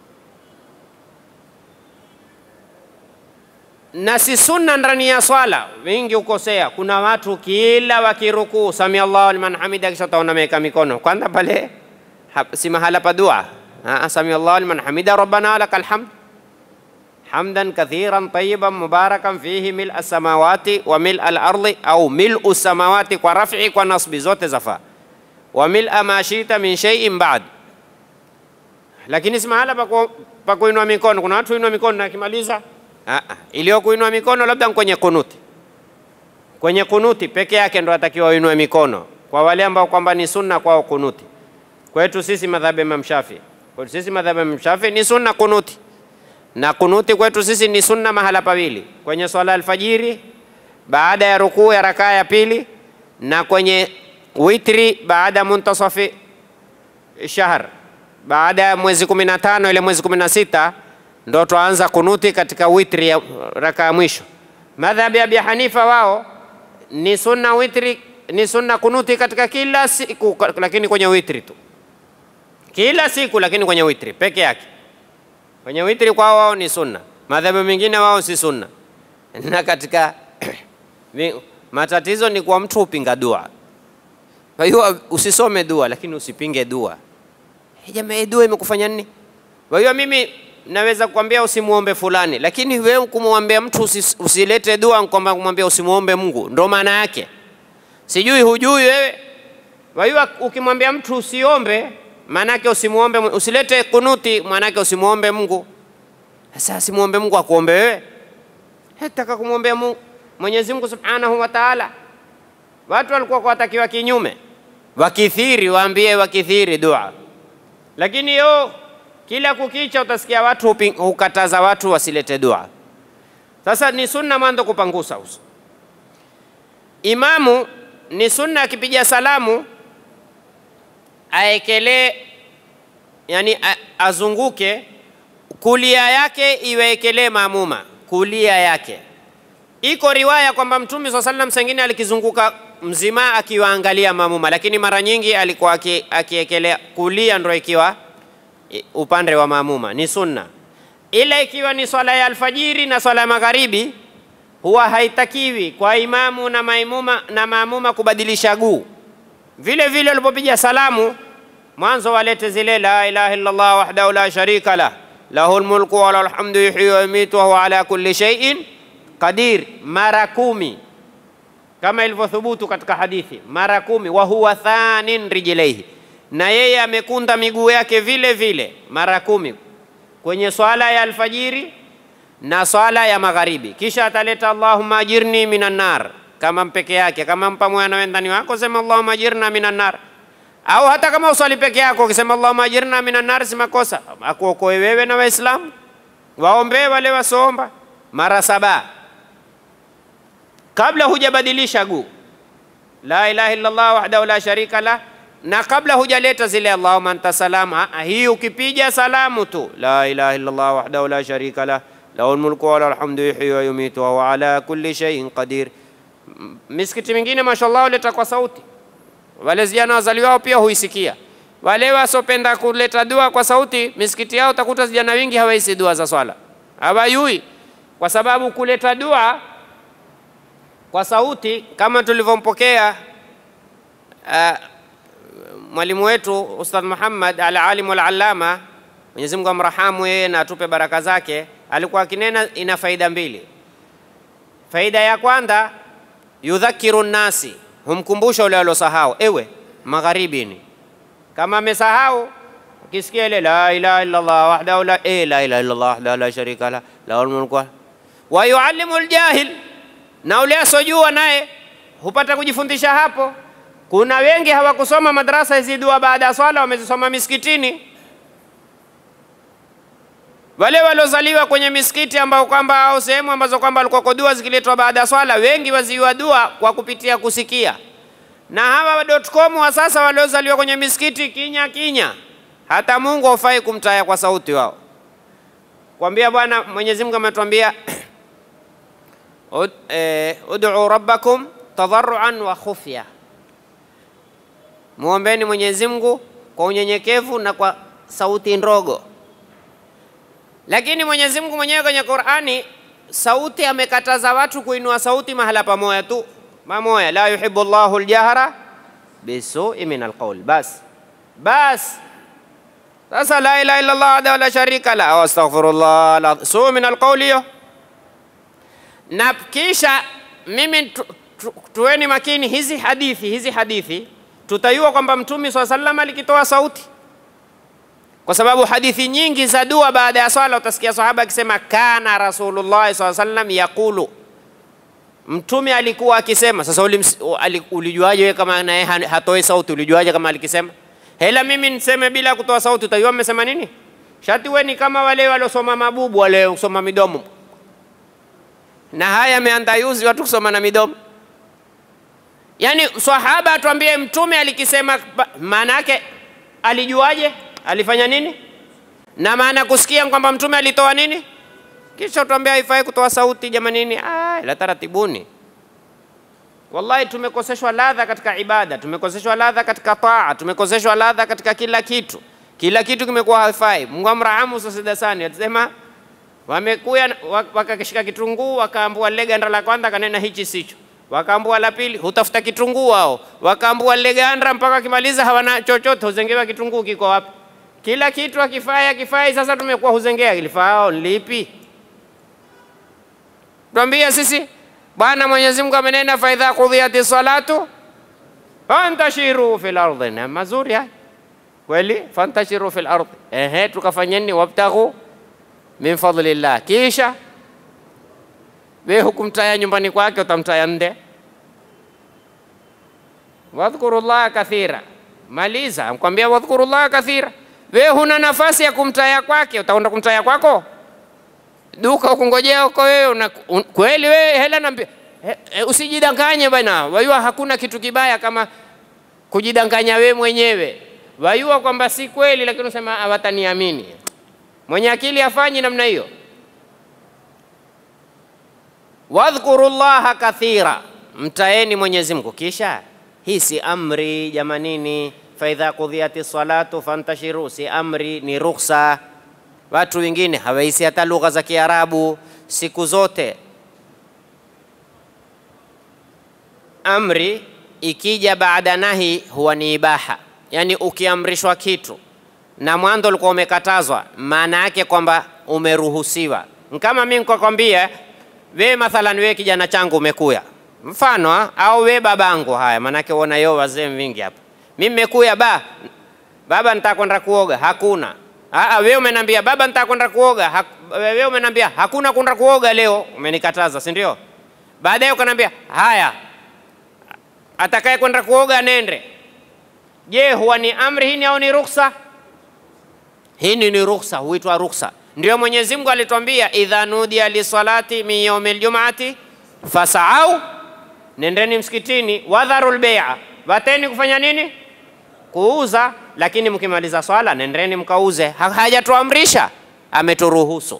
na si sunna ndani ya swala. Wengi ukosea, kuna watu kila wakirukuu sami Allahu liman hamida, kisha utaona ameweka mikono kwanza pale, si mahala pa dua. Sami Allahu liman hamida rabbana lakal hamd hamdan kathiran tayyiban mubarakan fihi mil samawati wa mil al-ardi au mil samawati kwa raf'i kwa nasbi zote zafaa, wa mil ma shita min shay'in ba'd lakini si mahala pa kuinua mikono. Kuna watu inua mikono na akimaliza, iliyo kuinua mikono labda kwenye kunuti. Kwenye kunuti peke yake ndo atakiwa uinue mikono, kwa wale ambao kwamba ni sunna kwao kunuti. Kwetu sisi madhhabi Imam Shafi, kwetu sisi madhhabi Imam Shafi ni sunna kunuti, na kunuti kwetu sisi ni sunna mahala pawili, kwenye swala alfajiri baada ya rukuu ya rakaa ya pili, na kwenye witri baada muntasafi shahr baada ya mwezi kumi na tano ile mwezi kumi na sita ndo twaanza kunuti katika witri ya raka ya mwisho. Madhhabi ya Abi Hanifa wao ni sunna witri, ni sunna kunuti katika kila siku, lakini kwenye witri tu, kila siku, lakini kwenye witri peke yake. Kwenye witri kwao wao ni sunna, madhhabi mengine wao si sunna. Na katika matatizo ni kwa mtu upinga dua. Kwa hiyo usisome dua, lakini usipinge dua. Jamaa, dua imekufanya nini? Kwa hiyo mimi naweza kukwambia usimuombe fulani, lakini wewe kumwambia mtu usis, usilete dua kwamba kumwambia usimuombe Mungu, ndo maana yake. Sijui hujui wewe. Kwa hiyo ukimwambia mtu usiombe, maana yake usimuombe, usilete kunuti, maana yake usimuombe Mungu. Sasa simuombe Mungu akuombe wewe? hetaka kumwombea Mungu Mwenyezi Mungu Subhanahu wa Ta'ala. Watu walikuwa watakiwa kinyume, wakithiri, waambie wakithiri dua, lakini yo kila kukicha utasikia watu hupi- hukataza watu wasilete dua. Sasa ni sunna mwanzo kupangusa uso. Imamu ni sunna akipiga salamu aekelee, yani a, azunguke kulia yake iwekelee maamuma kulia yake. Iko riwaya kwamba Mtume swalla sallam sengine alikizunguka mzima akiwaangalia maamuma, lakini mara nyingi alikuwa aki- akiekelea kulia, ndo ikiwa i- upande wa maamuma, ni sunna. Ila ikiwa ni swala ya alfajiri na swala ya magharibi, huwa haitakiwi kwa imamu na maimuma na maamuma kubadilisha guu. Vile vile walipopiga salamu mwanzo walete zile la ilaha illa Allah wahdahu la sharika lah lahul mulku wa lahul hamdu yuhyi wa yumitu wa huwa ala kulli shay'in qadir, mara kumi kama ilivyothubutu katika hadithi, mara kumi. Wa huwa thanin rijlaihi, na yeye amekunda miguu yake vile vile mara kumi kwenye swala ya alfajiri na swala ya magharibi. Kisha ataleta Allahumma ajirni minan nar kama mpeke yake, kama pamoja na wendani wako sema Allahumma ajirna minan nar, au hata kama uswali peke yako ukisema Allahumma ajirna minan nar, si makosa. Akuokoe wewe na Waislamu, waombee wale wasoomba mara saba kabla hujabadilisha guu la ilaha illallah wahdahu la sharika lah, na kabla hujaleta zile allahumma anta salam. ah, ah, Hii ukipiga salamu tu la ilaha illallah wahdahu la sharika lah lahul mulku wa lahul hamdu yuhyi wa yumitu wa huwa ala kulli shay'in qadir. M- Misikiti mingine mashallah huleta kwa sauti, wale vijana wazaliwao pia huisikia. Wale wasopenda kuleta dua kwa sauti, misikiti yao utakuta vijana wengi hawaisi dua za swala, hawayui kwa sababu kuleta dua kwa sauti kama tulivyompokea uh, mwalimu wetu Ustadh Muhammad al-alim wal-allama, Mwenyezi Mungu amrahamu yeye na atupe baraka zake, alikuwa akinena ina faida mbili. Faida ya kwanza, yudhakiru nnasi, humkumbusha ule aliosahau, ewe magharibini, kama amesahau ukisikia ile la ilaha illa Allah wahdahu la eh, la ilaha illa Allah wahdahu la sharika la lahul mulku wa- wa yuallimu aljahil na ule asojua naye hupata kujifundisha hapo. Kuna wengi hawakusoma madrasa hizi dua baada ya swala, wamezisoma misikitini. Wale waliozaliwa kwenye misikiti ambao kwamba au sehemu ambazo kwamba walikuwa dua zikiletwa baada ya swala, wengi waziwa dua kwa kupitia kusikia. Na hawa wa .com wa sasa waliozaliwa kwenye misikiti kinya kinya, hata Mungu haufai kumtaya kwa sauti wao, kwambia Bwana Mwenyezi Mungu ametuambia Ud- eh, ud'u rabbakum tadarruan wa khufya, muombeni Mwenyezi Mungu kwa unyenyekevu na kwa sauti ndogo. Lakini Mwenyezi Mungu mwenyewe kwenye Qur'ani sauti amekataza watu kuinua sauti mahala pamoja tu pamoja, la yuhibbu Allahu aljahra bisui min alqawl. Bas bas, sasa la ilaha illa Allah wahdahu la sharika la wa astaghfirullah la suu min alqawl hiyo na kisha mimi tu, tu, tuweni makini hizi hadithi hizi hadithi tutayua kwamba mtume swalla sallam alikitoa sauti kwa sababu hadithi nyingi za dua baada ya swala utasikia sahaba akisema kana rasulullah swalla sallam yaqulu mtume alikuwa akisema sasa ulims- ali- ulijuaje wewe kama naye ha- hatoi sauti ulijuaje kama alikisema hela mimi niseme bila kutoa sauti utajua mmesema nini shati we ni kama wale waliosoma mabubu wale kusoma midomo na haya ameandayuzi watu kusoma na midomo. Yaani swahaba atuambie mtume alikisema, ba- maana yake alijuaje? Alifanya nini? Na maana kusikia kwamba mtume alitoa nini? Kisha utuambia haifai kutoa sauti jamanini. Ah, la taratibuni. Wallahi tumekoseshwa ladha katika ibada, tumekoseshwa ladha katika taa, tumekoseshwa ladha katika kila kitu. Kila kitu kimekuwa haifai. Mungu amrahamu Sasidasani atasema wamekuya wa- wakakishika kitunguu wakaambua lile ganda la kwanza kanena hichi sicho, wakaambua la pili hutafuta kitunguu wao, wakaambua lile ganda mpaka wakimaliza hawana chochote, huzengewa kitunguu kiko wapi? Kila kitu akifai akifai, sasa tumekuwa huzengea ilifao lipi? Tuambia sisi Bwana Mwenyezi Mungu amenena fa idha qudhiyati salatu fantashiru fil ardi, na mazuri haya kweli, fantashiru fil ardi. Ehe, tukafanyeni wabtaghu min fadlillah. Kisha we hukumtaya nyumbani kwake, utamtaya nde. Wadhkurullaha kathira, maliza mkwambia wadhkurullaha kathira. We huna nafasi ya kumtaya kwake, utaenda kumtaya kwako duka ukungojea huko wewe una, un, kweli wewe hela nambia he, he, usijidanganye bwana, wajua hakuna kitu kibaya kama kujidanganya we mwenyewe. Wajua kwamba si kweli, lakini unasema hawataniamini. Mwenye akili afanyi namna hiyo. Wadhkuru llaha kathira, mtaeni Mwenyezi Mungu. Kisha hii si amri jamanini, faidha kudhiyati salatu fantashiru, si amri, ni rukhsa. Watu wengine hawaisi hata lugha za Kiarabu siku zote. Amri ikija baada nahi huwa ni ibaha, yaani ukiamrishwa kitu na mwanzo ulikuwa umekatazwa, maana yake kwamba umeruhusiwa. Kama mimi nikakwambia we, mathalan we kijana changu umekuya mfano ha? au we babangu, haya maanake uona yo wazee vingi hapa, mimi nimekuya ba baba, nitaka kwenda kuoga, hakuna Aa, wewe umenambia baba nitaka kwenda kuoga. Ha, wewe umenambia hakuna kwenda kuoga leo, umenikataza, si ndio? Baadaye ukanambia haya, atakaye kwenda kuoga nende. Je, huwa ni amri hii au ni ruksa? Hii ni rukhsa, huitwa rukhsa. Ndio Mwenyezi Mungu alitwambia idha nudiya lisalati min yaumil jum'ati fasau, nendeni msikitini, wadharul bai'a, wateni kufanya nini? Kuuza. Lakini mkimaliza swala nendeni mkauze. Ha, hajatuamrisha, ameturuhusu.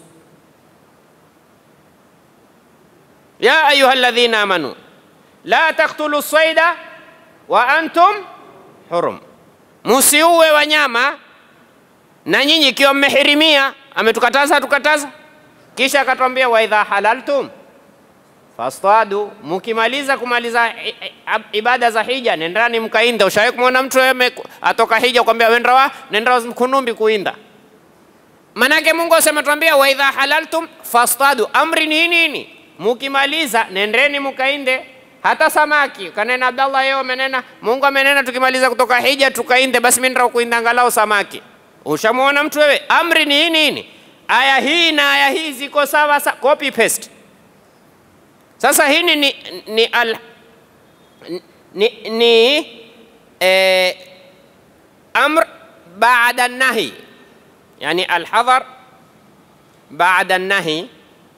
ya ayuha alladhina amanu la taktulu saida wa antum hurum, musiuwe wanyama na nyinyi ikiwa mmehirimia. Ametukataza tukataza, kisha akatwambia wa idha halaltum fastadu, mukimaliza kumaliza ibada za hija nendani mkainda. Ushawahi kumwona mtu atoka hija kwambia wenda wa nenda kunumbi kuinda? Manake Mungu asema twambia wa idha halaltum fastadu, amri ni nini? Mukimaliza nendeni mkainde. Hata samaki kanena Abdallah, yeye amenena, Mungu amenena tukimaliza kutoka hija tukainde, basi mimi ndio kuinda angalau samaki. Ushamwona mtu wewe? Amri ni nini? Aya hii na aya hii ziko sawa sawa, copy paste. Sasa hii ni, ni, ni, al, ni, ni eh, amr baada nahi, yani alhadhar baada nahi,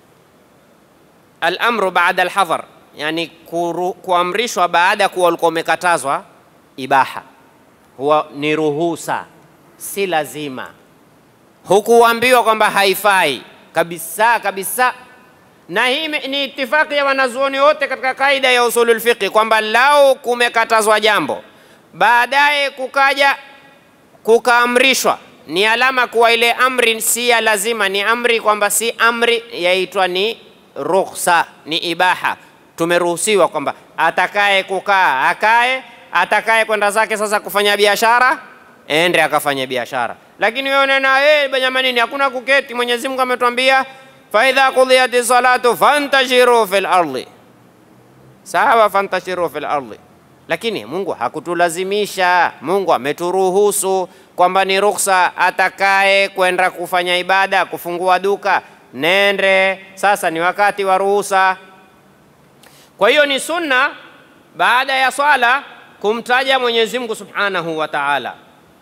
alamru baada alhadhar, yani kuru, kuamrishwa baada ya kuwa ulikuwa umekatazwa. Ibaha huwa ni ruhusa, si lazima. Hukuambiwa kwamba haifai kabisa kabisa na hii ni itifaki ya wanazuoni wote katika kaida ya usulul fiqh kwamba lau kumekatazwa jambo baadaye kukaja kukaamrishwa, ni alama kuwa ile amri si ya lazima, ni amri kwamba si amri, yaitwa ni rukhsa, ni ibaha. Tumeruhusiwa kwamba atakaye kukaa akae, atakaye kwenda zake sasa kufanya biashara ende akafanya biashara. Lakini wewe unena hey, jamanini, hakuna kuketi. Mwenyezi Mungu ametuambia faidha qudhiyati salatu fantashiru fil ardi, sawa, fantashiru fil ardi. Lakini Mungu hakutulazimisha, Mungu ameturuhusu kwamba ni ruhusa. Atakaye kwenda kufanya ibada, kufungua duka, nende. Sasa ni wakati wa ruhusa. Kwa hiyo ni sunna baada ya swala kumtaja Mwenyezi Mungu Subhanahu wa Ta'ala,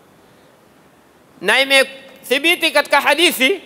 na imethibiti katika hadithi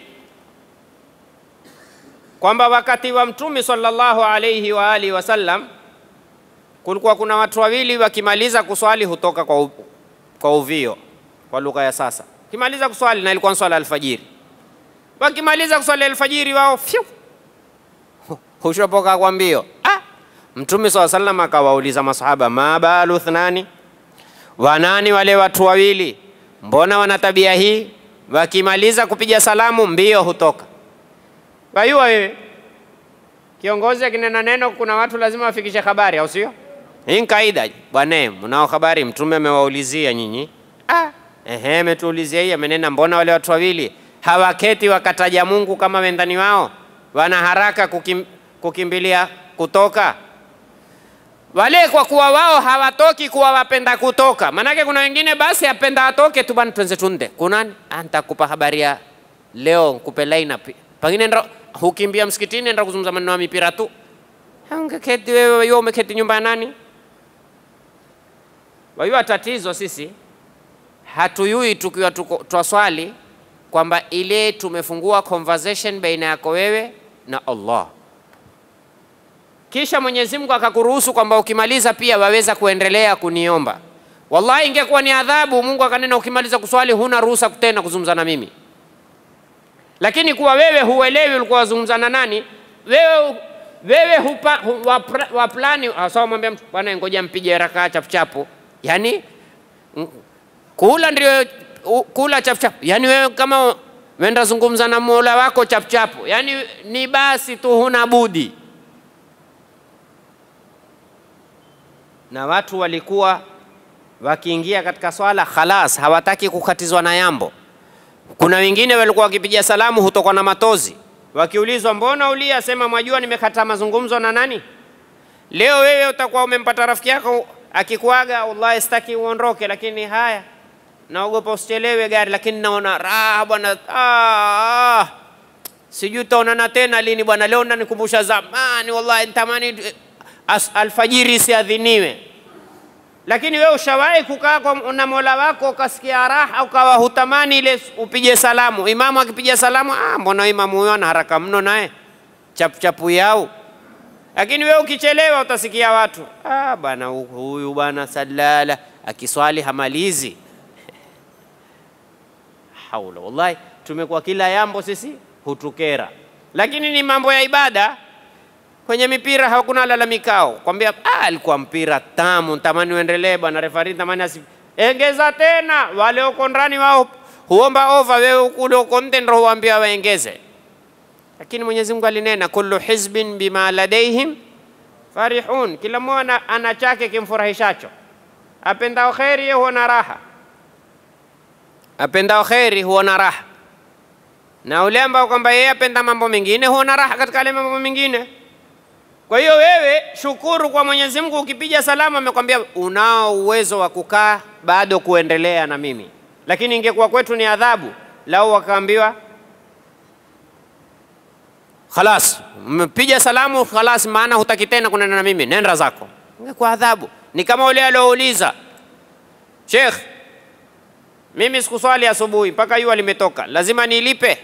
kwamba wakati wa Mtume sallallahu alayhi wa alihi wasallam kulikuwa kuna watu wawili wakimaliza kuswali hutoka kwa, u, kwa uvio kwa lugha ya sasa, kimaliza kuswali na ilikuwa swala alfajiri. Wakimaliza kuswali alfajiri wao fyu hushopoka kwa mbio. Ah, Mtume swalla sallam akawauliza masahaba, ma balu thnani, wanani wale watu wawili, mbona wana tabia hii? Wakimaliza kupiga salamu mbio hutoka Wayua wewe kiongozi akinena neno, kuna watu lazima wafikishe habari, au sio? Hii ni kaida bwana. Mnao habari, mtume amewaulizia nyinyi. Ah, ehe, ametuulizia hii, amenena mbona wale watu wawili hawaketi wakataja Mungu kama wendani wao, wana haraka kukim, kukimbilia kutoka wale, kwa kuwa wao hawatoki kuwa wapenda kutoka. Maanake kuna wengine basi apenda atoke tu bwana, twenze tunde kunani, nitakupa habari ya leo, nkupe line up pengine ndo hukimbia msikitini enda kuzungumza maneno ya mipira tu, ungeketi wewe, wewe umeketi nyumba ya nani? Wajua tatizo sisi hatuyui tukiwa tuko- twaswali kwamba ile tumefungua conversation baina yako wewe na Allah, kisha Mwenyezi Mungu akakuruhusu kwamba ukimaliza pia waweza kuendelea kuniomba. Wallahi, ingekuwa ni adhabu, Mungu akanena ukimaliza kuswali huna ruhusa tena kuzungumza na mimi. Lakini kuwa wewe huelewi ulikuwa wazungumza na nani, wewe wewe hupa, hu, wapra, waplani sawa, mwambia mtu bwana, ngoja mpige rakaa chapuchapu, yani mm, kula ndio u- kula chapuchapu, yani wewe kama wenda zungumza na mola wako chapuchapu, yani ni basi tu, huna budi. Na watu walikuwa wakiingia katika swala khalas, hawataki kukatizwa na yambo. Kuna wengine walikuwa wakipiga salamu hutokwa na matozi, wakiulizwa mbona ulia, sema mwajua nimekata mazungumzo na nani. Leo wewe utakuwa umempata rafiki yako akikuaga, wallahi sitaki uondoke, lakini haya, naogopa usichelewe gari, lakini naona raha bwana. Ah, ah, sijui tutaonana tena lini bwana. Leo nanikumbusha zamani, wallahi nitamani eh, as- alfajiri isiadhiniwe lakini wewe ushawahi kukaa kwa- na mola wako ukasikia raha ukawa hutamani ile upige salamu imamu akipiga salamu ah, mbona imamu huyo ana haraka mno naye chapuchapu yao lakini wewe ukichelewa utasikia watu ah, bwana hu- huyu bwana salala akiswali hamalizi haula wallahi tumekuwa kila yambo sisi hutukera lakini ni mambo ya ibada kwenye mipira hakuna lalamikao, kwambia ah, alikuwa mpira tamu, tamani uendelee bwana refari, tamani asi engeza tena. Wale uko ndani wao huomba over, wewe kule uko nje ndio huambia waengeze. Lakini Mwenyezi Mungu alinena, kullu hizbin bima ladaihim farihun, kila mmoja ana chake kimfurahishacho. Apendao kheri yeye huona raha, apendao kheri huona raha, na ule ambao kwamba yeye apenda mambo mengine huona raha katika yale mambo mengine. Kwa hiyo wewe shukuru kwa Mwenyezi Mungu, ukipiga salamu amekwambia unao uwezo wa kukaa bado kuendelea na mimi, lakini ingekuwa kwetu ni adhabu lau wakaambiwa khalas, mpiga salamu khalas, maana hutaki tena kunena na mimi, nenda zako. Ingekuwa adhabu. Ni kama ule aliouliza Sheikh, mimi sikuswali asubuhi mpaka jua limetoka, lazima nilipe?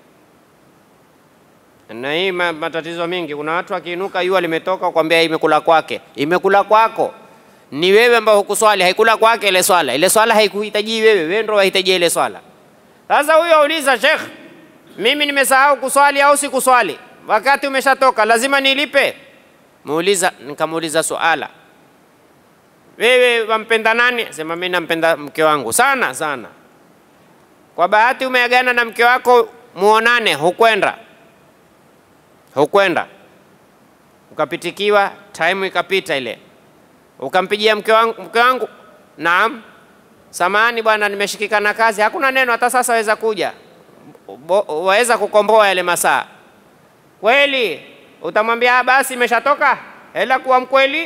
na hii ma- matatizo mengi. Kuna watu akiinuka jua limetoka, kwambia imekula kwake. Imekula kwako ni wewe ambao hukuswali, haikula kwake ile swala. Ile swala haikuhitaji wewe, wewe ndio wahitaji ile swala. Sasa huyo auliza, Sheikh, mimi nimesahau kuswali au sikuswali, wakati umeshatoka, lazima nilipe? Muuliza, nikamuuliza suala, wewe wampenda nani? Sema mimi nampenda mke wangu sana sana. Kwa bahati umeagana na mke wako, muonane, hukwenda hukwenda ukapitikiwa, time ikapita ile, ukampigia mke wangu, mke wangu, naam, samahani bwana, nimeshikika na kazi, hakuna neno, hata sasa waweza kuja, Bo- waweza kukomboa yale masaa. Kweli utamwambia "Ah, basi imeshatoka, hela kuwa mkweli.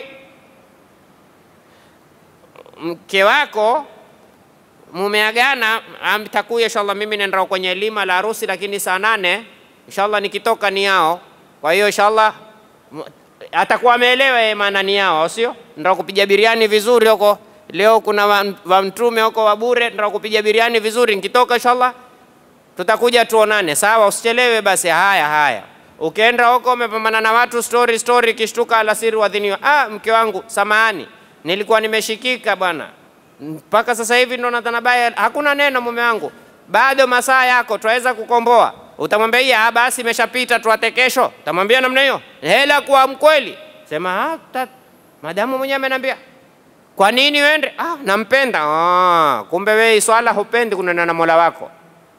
Mke wako mumeagana, ah, mtakuya inshallah, mimi nenda kwenye lima la harusi, lakini saa nane inshallah nikitoka ni yao. Kwa hiyo inshallah m- atakuwa ameelewa yeye maana ni yao, au sio? Ndio kupiga biriani vizuri huko. Leo kuna wa, wa mtume huko wa bure, ndio kupiga biriani vizuri. Nikitoka inshallah tutakuja tuonane, sawa? Usichelewe basi. Haya haya, ukienda huko umepambana na watu story story, kishtuka alasiri wadhiniwa, ah, mke wangu, samahani, nilikuwa nimeshikika bwana, mpaka sasa hivi ndo nadhana baya. Hakuna neno mume wangu, bado masaa yako, twaweza kukomboa. Utamwambia hii, ah, basi imeshapita, tuate kesho. Utamwambia namna hiyo, hela kuwa mkweli, sema ah, ta- madamu mwenyewe ameniambia kwa nini uende? Ah, nampenda. Ah, kumbe wewe swala hupendi kunena na Mola wako.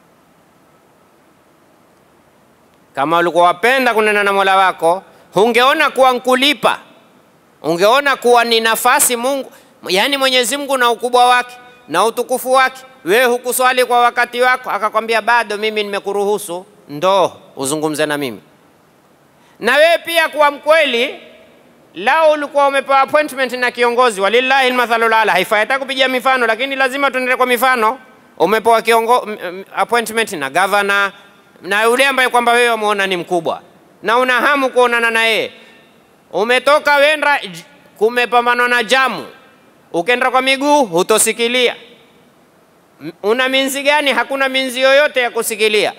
Kama ulikuwa wapenda kunena na Mola wako, hungeona kuwa nkulipa, ungeona kuwa ni nafasi Mungu, yaani Mwenyezi Mungu na ukubwa wake na utukufu wake. Wewe hukuswali kwa wakati wako, akakwambia bado mimi nimekuruhusu, ndo uzungumze na mimi. Na wewe pia kuwa mkweli, lao ulikuwa umepewa appointment na kiongozi, walillahi almathalul ala, haifai hata kupiga mifano, lakini lazima tuendelee kwa mifano. Umepewa kiongo, m- m- appointment na governor na yule ambaye kwamba wewe wamuona ni mkubwa na una hamu kuonana na yeye, umetoka wenda j- kumepambanwa na jamu, ukenda kwa miguu hutosikilia. M- Una minzi gani? Hakuna minzi yoyote ya kusikilia.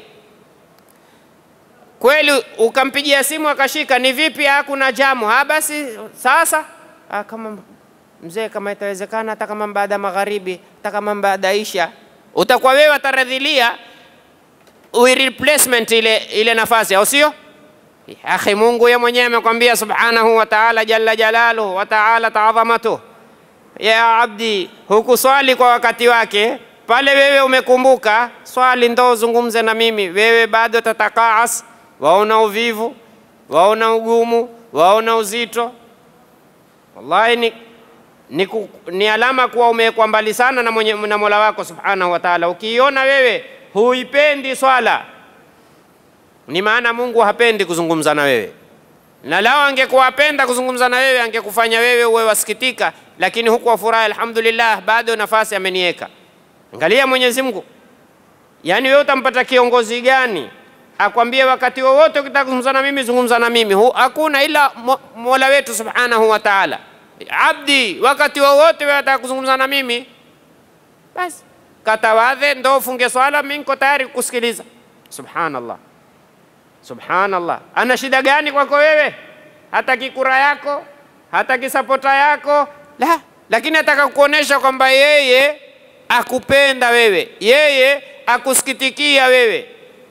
Kweli ukampigia simu akashika, ni vipi? Hakuna jamu. Ha, basi sasa ah, kama mzee, kama itawezekana, hata kama baada ya magharibi, hata kama baada ya isha, utakuwa wewe ataradhilia ui replacement ile, ile nafasi, au sio? Akhi, Mungu ye mwenyewe amekwambia subhanahu wa ta'ala, jalla jalaluhu wa ta'ala taadhamatuh, ya abdi, hukuswali kwa wakati wake pale, wewe umekumbuka swali, ndo uzungumze na mimi, wewe bado tatakaas, waona uvivu, waona ugumu, waona uzito. Wallahi ni, ni, ku, ni alama kuwa umewekwa mbali sana na, mwenye, na Mola wako subhanahu wa ta'ala. Ukiiona wewe huipendi swala ni maana Mungu hapendi kuzungumza na wewe, na lao angekuwa apenda kuzungumza na wewe angekufanya wewe uwe wasikitika, lakini huku wafurahi, alhamdulillah, bado nafasi ameniweka. Angalia Mwenyezi Mungu, yaani wewe utampata kiongozi gani akwambie wakati wowote ukitaka kuzungumza na mimi zungumza na mimi? Hu, hakuna ila mo, Mola wetu subhanahu wa ta'ala. Abdi, wakati wowote wewe unataka kuzungumza na mimi, basi katawadhe, ndo ufunge swala, mimi niko tayari kukusikiliza. Subhanallah. Subhanallah, ana shida gani kwako wewe? Hataki kura yako, hataki sapota yako, la, lakini ataka kukuonesha kwamba yeye akupenda wewe, yeye akusikitikia wewe.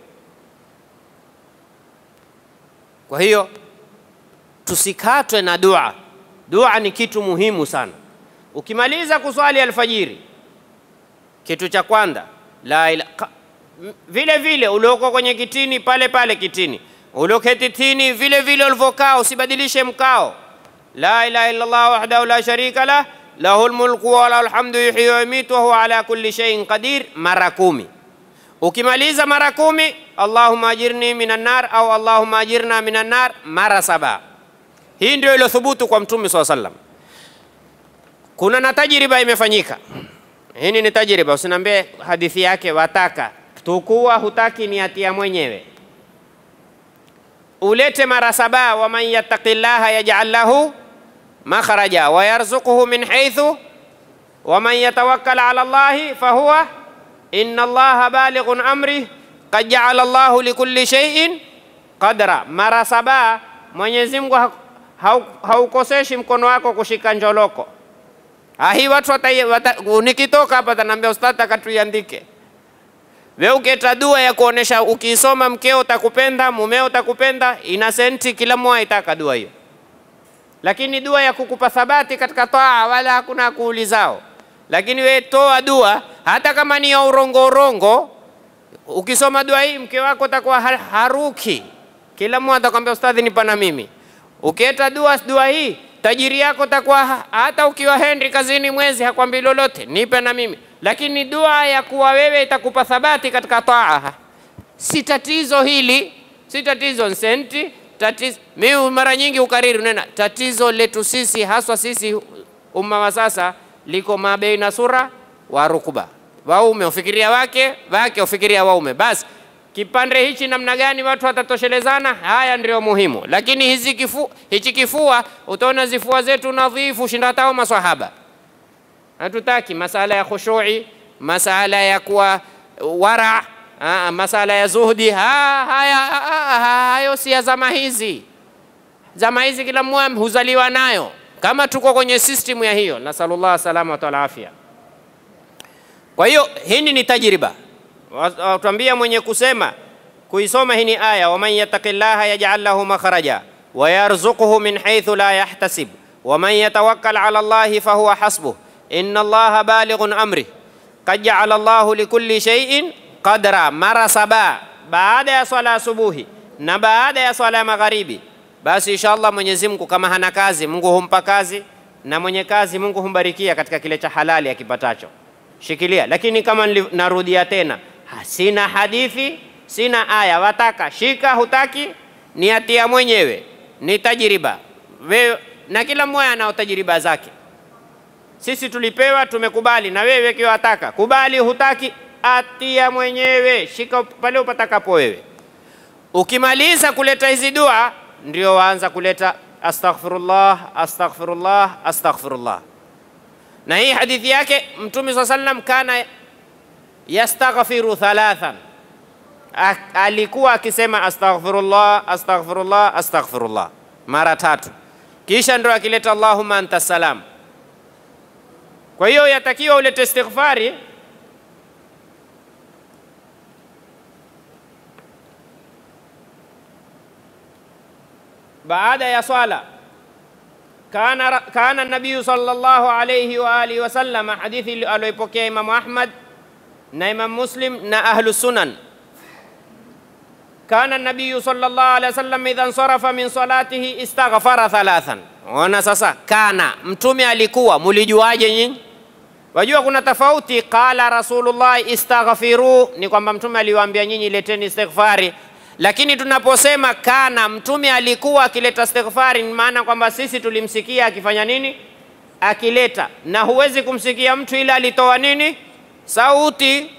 Kwa hiyo tusikatwe na dua. Dua ni kitu muhimu sana. Ukimaliza kuswali alfajiri, kitu cha kwanza la ila, ka, m- vile vile ulioko kwenye kitini pale pale kitini, ulioketi tini vile vile ulivyokaa, usibadilishe mkao. La ilaha illa Allah wahdahu la sharika lah lahul mulku wa lahul hamdu yuhyi wa yumitu wa huwa ala kulli shay'in qadir, mara kumi. Ukimaliza mara kumi, Allahumma ajirni minan nar au Allahumma ajirna minan nar mara saba. Hii ndio iliyothubutu kwa Mtume swalla sallam. Kuna na tajriba imefanyika. Hii ni tajriba, usiniambie hadithi yake wataka tukua, hutaki ni hatia mwenyewe. Ulete mara saba, waman yattaqillaha yaj'al lahu makhraja wa yarzuquhu min haythu waman yatawakkal ala Allahi fahuwa inna Allaha balighun amri qad ja'ala Allahu likulli shay'in qadra. Mara saba, Mwenyezi Mungu ha- hau- haukoseshi mkono wako kushika njoloko. Ah, hii watu wata, wata, nikitoka hapa tanaambia ustadhi akatuiandike. Wewe uketa dua ya kuonesha ukiisoma mkeo utakupenda, mumeo utakupenda, ina senti kila mmoja itaka dua hiyo. Lakini dua ya kukupa thabati katika taa wala hakuna kuulizao. Lakini we toa dua hata kama ni ya urongo urongo, ukisoma dua hii mke wako atakuwa har- haruki. Kila mmoja atakwambia ustadhi, nipa na mimi. Ukieta dua dua hii tajiri yako takuwa ha- hata ukiwa Henry kazini mwezi hakwambi lolote, nipe na mimi. Lakini dua ya kuwa wewe itakupa thabati katika taa, si tatizo hili, si tatizo senti tatizo. Mimi mara nyingi ukariri nena, tatizo letu sisi haswa sisi umma wa sasa liko mabeina sura wa rukba, waume ufikiria wake, wake ufikiria waume. Basi kipande hichi namna gani watu watatoshelezana, haya ndio muhimu. Lakini hizi kifu, hichi kifua utaona zifua zetu nadhifu shinda hata maswahaba hatutaki masala ya khushui, masala ya kuwa wara, ah, masala ya zuhdi. Ha, haya ha, ha, hayo si ya zama hizi. Zama hizi kila mmoja huzaliwa nayo, kama tuko kwenye system ya hiyo. Nasalullah salama wa afya. Kwa hiyo hii ni tajriba, watuambia mwenye kusema kuisoma hii ni aya, waman yattaqillaha yaj'al lahu makhraja wa yarzuquhu min haythu la yahtasib waman yatawakkal ala Allahi fahuwa hasbuh inna Allaha balighun amri qad ja'ala Allahu likulli shay'in qadra, mara saba baada ya swala asubuhi na baada ya swala ya magharibi. Basi inshallah Mwenyezi Mungu kama hana kazi, Mungu humpa kazi, na mwenye kazi Mungu humbarikia katika kile cha halali akipatacho. Shikilia. Lakini kama nili- narudia tena, ha- sina hadithi, sina aya, wataka shika, hutaki ni hatia mwenyewe, ni tajiriba wewe, na kila mmoja anao tajiriba zake. Sisi tulipewa, tumekubali, na wewe kiwa wataka kubali, hutaki atia mwenyewe, shika pale upatakapo wewe. Ukimaliza kuleta hizi dua, ndio waanza kuleta astaghfirullah, astaghfirullah, astaghfirullah. Na hii hadithi yake Mtume swalla sallam kana yastaghfiru thalathan, alikuwa akisema astaghfirullah, astaghfirullah, astaghfirullah mara tatu, kisha ndo akileta allahumma anta salam. Kwa hiyo yatakiwa ulete istighfari baada ya swala. Kana, kana nabiyu sallallahu alayhi wa alihi wasallam, hadithi aliyoipokea Imamu Ahmad na Imam Muslim na ahlu sunan. Kana nabiyu sallallahu alayhi wasallam idha nsarafa min salatihi istaghfara thalathan. Ona sasa, kana mtume alikuwa, mulijuaje nyinyi? Wajua kuna tofauti. Qala Rasulullah istaghfiru, ni kwamba mtume aliwaambia nyinyi leteni istighfari lakini tunaposema kana mtume alikuwa akileta istighfari, ni maana kwamba sisi tulimsikia akifanya nini? Akileta. Na huwezi kumsikia mtu ila alitoa nini? Sauti.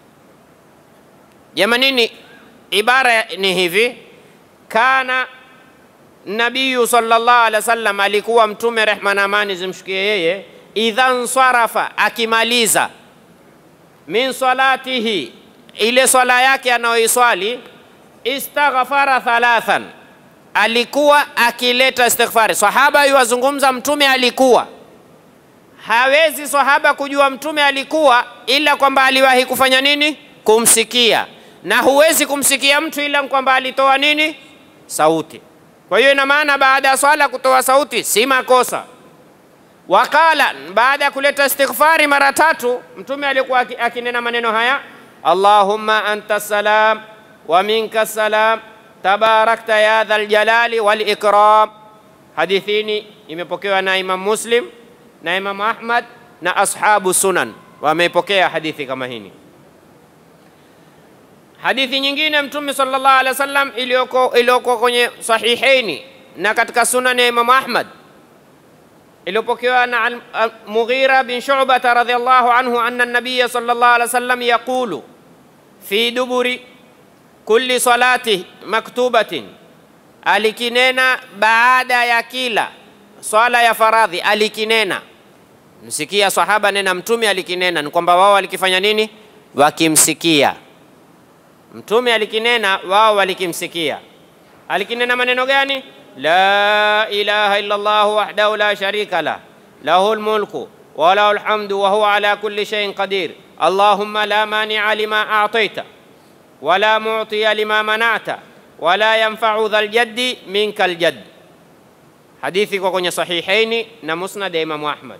Jamanini, ibara ni hivi, kana nabiyu sallallahu alaihi wasallam, alikuwa mtume, rehma na amani zimshukie yeye, idha nsarafa, akimaliza min salatihi, ile swala yake anayoiswali istaghfara thalathan, alikuwa akileta istighfari. Sahaba yuwazungumza, mtume alikuwa hawezi sahaba kujua mtume alikuwa ila kwamba aliwahi kufanya nini? Kumsikia, na huwezi kumsikia mtu ila kwamba alitoa nini? Sauti. Kwa hiyo ina maana baada ya swala kutoa sauti si makosa. Wakala, baada ya kuleta istighfari mara tatu, mtume alikuwa akinena maneno haya, Allahumma anta salam wa minka salam tabarakta ya dhal jalali wal ikram. Hadithini imepokewa na Imam Muslim na Imam Ahmad na ashabu sunan wameipokea hadithi kama hini. Hadithi nyingine Mtume sallallahu alaihi wasallam iliyoko iliyoko kwenye sahihaini na katika sunan ya Imam Ahmad iliyopokewa na Mughira bin Shu'bah radhiyallahu anhu anna an-nabiy sallallahu alaihi wasallam yaqulu fi duburi kulli salati maktubatin, alikinena baada ya kila swala ya faradhi alikinena. Msikia sahaba nena mtume alikinena, ni kwamba wao walikifanya nini? Wakimsikia mtume alikinena, wao walikimsikia. Alikinena maneno gani? la ilaha illa Allah wahdahu la sharika lah lahul mulku wa lahul hamdu wa huwa ala kulli shay'in qadir allahumma la mani'a lima a'taita wala mu'tiya lima mana'ta wala yanfa'u dhal jaddi minka aljadd. Hadithi iko kwenye sahihaini na musnad ya Imamu Ahmad.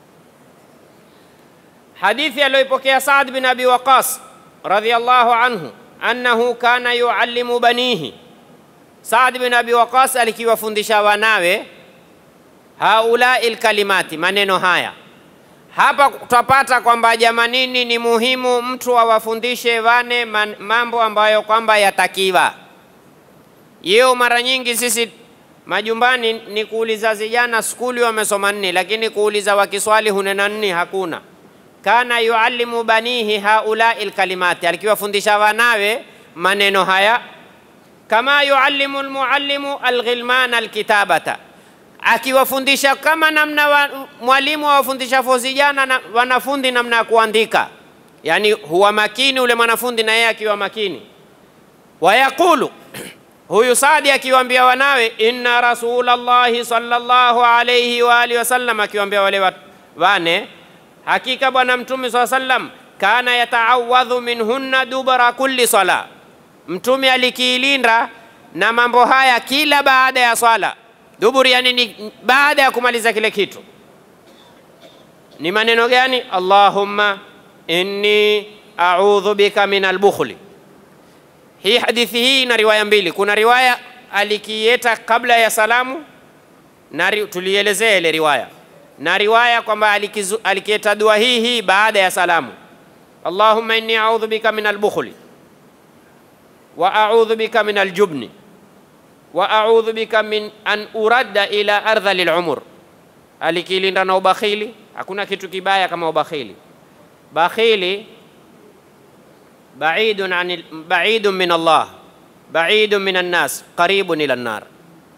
Hadithi aliyoipokea Saad bin Abi Waqas radhiyallahu anhu annahu kana yuallimu banihi. Saad bin Abi Waqas alikiwafundisha wanawe haulai lkalimati, maneno haya hapa tutapata kwamba jamanini, ni muhimu mtu awafundishe wane man, mambo ambayo kwamba yatakiwa. Yeo mara nyingi sisi majumbani ni kuuliza vijana skuli wamesoma nini, lakini kuuliza wakiswali hunena nini hakuna. Kana yuallimu banihi haulai lkalimati, alikiwafundisha wanawe maneno haya, kama yuallimu lmuallimu alghilmana alkitabata akiwafundisha kama namna wa, mwalimu awafundisha vijana na wanafunzi namna ya kuandika, yani huwa makini ule mwanafunzi na yeye akiwa makini. Wayaqulu huyu Saadi akiwaambia wanawe, inna rasulallahi sallallahu alayhi wa alihi wasallam, akiwaambia wale wane, hakika bwana mtume saa sallam kana yataawadhu minhunna dubara kulli sala, mtume alikiilinda na mambo haya kila baada ya swala Duburi yani ni baada ya kumaliza kile kitu. Ni maneno gani? Allahumma inni a'udhu bika min albukhli. Hii hadithi hii ina riwaya mbili. Kuna riwaya alikieta kabla ya salamu na tulielezea ile riwaya, na riwaya kwamba alikieta dua hii hii baada ya salamu. Allahumma inni a'udhu bika min albukhli wa a'udhu bika min aljubni wa a'udhu bika min an uradda ila ardhali lumur, alikilinda na ubakhili. Hakuna kitu kibaya kama ubakhili. Bakhili baidun anil, baidun min Allah baidun min annas qaribun ila nar,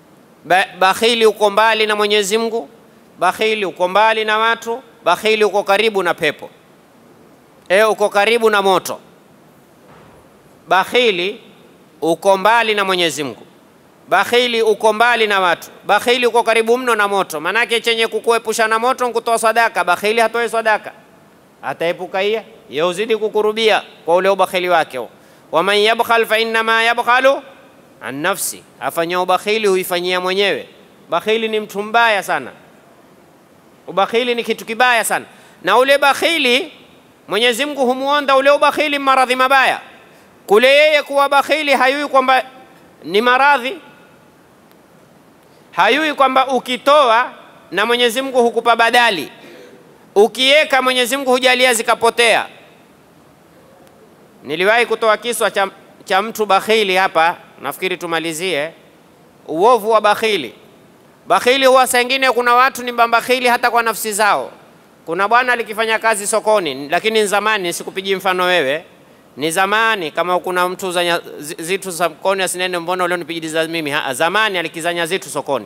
Ba bakhili uko mbali na Mwenyezi Mungu, bakhili uko mbali na watu, bakhili uko karibu na pepo, e, uko karibu na moto. Bakhili uko mbali na Mwenyezi Mungu, bakhili uko mbali na watu, bakhili uko karibu mno na moto. Manake chenye kukuepusha na moto nkutoa sadaka. Bakhili hatoe sadaka, ataepuka hiya ye uzidi kukurubia kwa ule ubakhili wake. Waman yabkhal fa innama yabkhalu an nafsi, afanya ubakhili huifanyia mwenyewe. Bakhili ni mtu mbaya sana, ubakhili ni kitu kibaya sana, na ule bakhili Mwenyezi Mungu humuonda ule ubakhili maradhi mabaya. Kule yeye kuwa bakhili hayui kwamba ni maradhi, hayui kwamba ukitoa na Mwenyezi Mungu hukupa badali, ukiweka Mwenyezi Mungu hujalia zikapotea. Niliwahi kutoa kiswa cha, cha mtu bakhili hapa, nafikiri tumalizie uovu wa bakhili. Bakhili huwa saa ingine, kuna watu ni bakhili hata kwa nafsi zao. Kuna bwana alikifanya kazi sokoni, lakini ni zamani, sikupigi mfano wewe, ni zamani. Kama kuna mtu zanya zitu sokoni asinene, mbona leo nipigiliza mimi? Ha, zamani alikizanya zitu sokoni.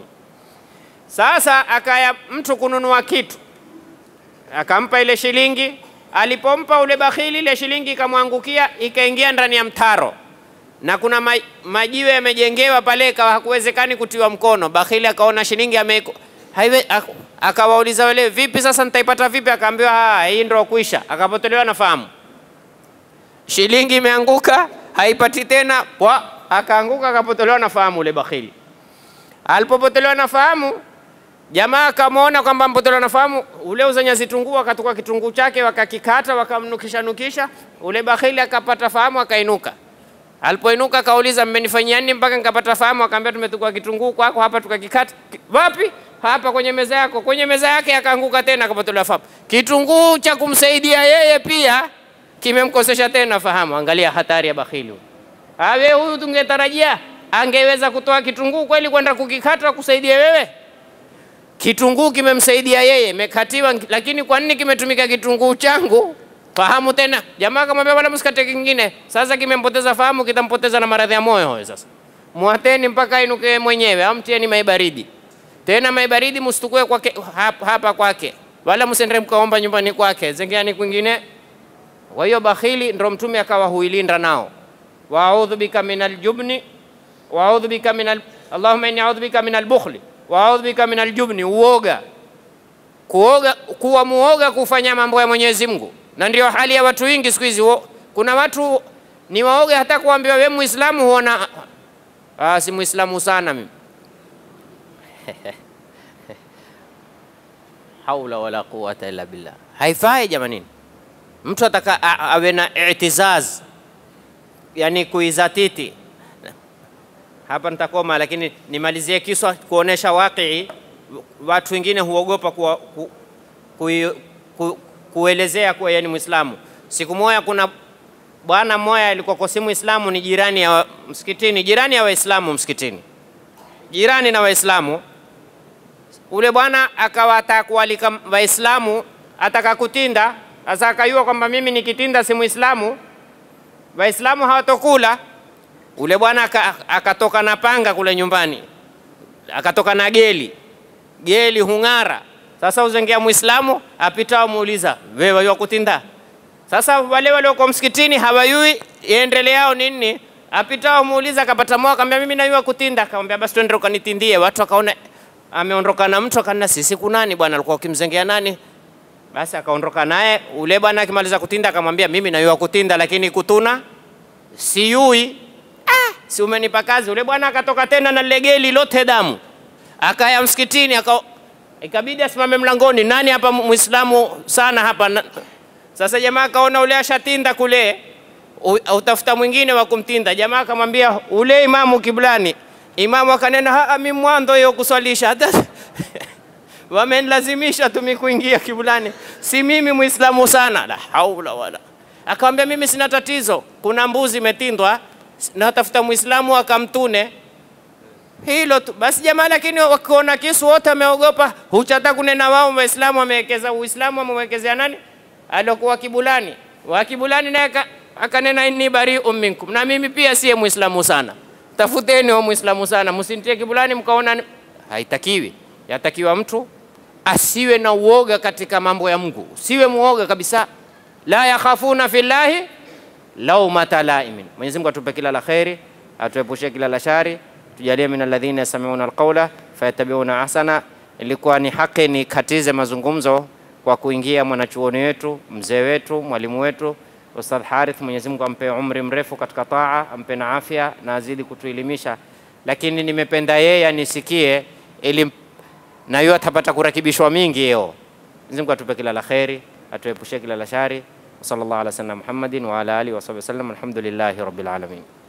Sasa akaya mtu kununua kitu, akampa ile shilingi. Alipompa ule bakhili, ile shilingi ikamwangukia ikaingia ndani ya mtaro, na kuna ma, majiwe yamejengewa pale, ikawa hakuwezekani kutiwa mkono. Bakhili akaona shilingi ame haiwe akawauliza wale, vipi sasa nitaipata vipi? Akaambiwa hii ndio kuisha. Akapotelewa na fahamu, shilingi imeanguka, haipati tena kwa, akaanguka akapotelewa na fahamu ule bakhili. Alipopotelewa na fahamu, jamaa akamwona kwamba mpotelewa na fahamu, ule uzanya zitunguu, akatoka kitunguu chake wakakikata, wakamnukisha nukisha, ule bakhili akapata fahamu, akainuka. Alipoinuka akauliza, mmenifanyia nini mpaka nikapata fahamu? Akaambia, tumetukua kitunguu kwako hapa tukakikata. Wapi? hapa kwenye meza yako. Kwenye meza yake akaanguka tena akapotelewa fahamu. Kitunguu cha kumsaidia yeye pia kimemkosesha tena fahamu. Angalia hatari ya bakhili. Awe huyu tungetarajia angeweza kutoa kitunguu kweli kwenda kukikata kusaidia wewe. Kitunguu kimemsaidia yeye, mekatiwa, lakini kwa nini kimetumika kitunguu changu? Fahamu tena. Jamaa akamwambia bwana, msikate kingine. Sasa kimempoteza fahamu, kitampoteza na maradhi ya moyo huyo. Sasa mwateni mpaka ainuke mwenyewe, amtieni mai baridi tena mai baridi msitukue kwake hapa, hapa kwake, wala msende mkaomba nyumbani kwake, zengeani kwingine. Kwa hiyo bakhili ndo Mtume akawa huilinda nao, waaudhu bika min aljubni waaudhu bika min al... Allahumma inni audhu bika min albukhli waaudhu bika min aljubni, uoga kuoga, kuwa muoga kufanya mambo ya Mwenyezi Mungu, na ndio hali ya watu wengi siku hizi. Kuna watu ni waoga hata kuambiwa we Muislamu, huona ah, si Muislamu sana mimi haula wala quwata illa billah. Haifai jamanini, mtu ataka awe na itizaz, yani kuizatiti. Hapa nitakoma, lakini nimalizie kiswa kuonesha wakii. Watu wengine huogopa ku, ku, ku, ku, kuelezea kuwa yeye ni Muislamu. Siku moja kuna bwana mmoja alikuwa si Muislamu, ni jirani ya msikitini, jirani ya Waislamu msikitini, jirani na Waislamu ule bwana akawa ataka kualika Waislamu, ataka kutinda. Sasa akajua kwamba mimi nikitinda si Muislamu, Waislamu hawatokula. Ule bwana akatoka na panga kule nyumbani, akatoka na geli, geli hung'ara. Sasa uzengea Muislamu apita, amuuliza wewe wajua kutinda? Sasa wale walioko msikitini hawayui iendeleao nini, apita amuuliza, akapata moyo, akamwambia mimi najua kutinda. Akamwambia basi twende ukanitindie. Watu akaona ameondoka na mtu akana, sisi kunani bwana, alikuwa ukimzengea nani? Basi akaondoka naye. Ule bwana akimaliza kutinda akamwambia, mimi najua kutinda, lakini kutuna siyui. Ah, si umenipa kazi. Ule bwana akatoka tena na legeli lote damu, akaya msikitini, aka ikabidi asimame mlangoni, nani hapa muislamu sana hapa na... Sasa jamaa akaona ule ashatinda kule, utafuta mwingine wa kumtinda. Jamaa akamwambia ule imamu kiblani Imamu akanena haa, mi mwanzo hiyo kuswalisha hata wamenilazimisha tumi kuingia kibulani, si mimi muislamu sana. La haula wala. Akamwambia mimi sina tatizo, kuna mbuzi imetindwa, natafuta muislamu akamtune hilo tu basi jamaa. Lakini wakiona kisu wote wameogopa, huchata kunena wao waislamu wamewekeza uislamu wamewekezea nani alokuwa kibulani wa kibulani, naye akanena inni bari'un minkum, na mimi pia siye muislamu sana tafuteni wa muislamu sana, msinitie kibulani mkaona haitakiwi. Yatakiwa mtu asiwe na uoga katika mambo ya Mungu, siwe muoga kabisa. La yakhafuna fillahi laumata laimin. Mwenyezi Mungu atupe kila la kheri, atuepushe kila la shari, tujalie min alladhina yastami'una alqawla fayattabi'una ahsana. Ilikuwa ni haki nikatize mazungumzo kwa kuingia mwanachuoni wetu, mzee wetu, mwalimu wetu Ustadh Harith, Mwenyezi Mungu ampe umri mrefu katika taa, ampe na afya na azidi kutuelimisha, lakini nimependa yeye anisikie ili na yeye atapata kurakibishwa mingi yeo. Mwenyezi Mungu atupe kila la kheri, atuepushe kila la shari. Sallallahu ala sayyidina Muhammadin wa ala alihi wa sahbihi wasallam. Alhamdulillahi rabbil alamin.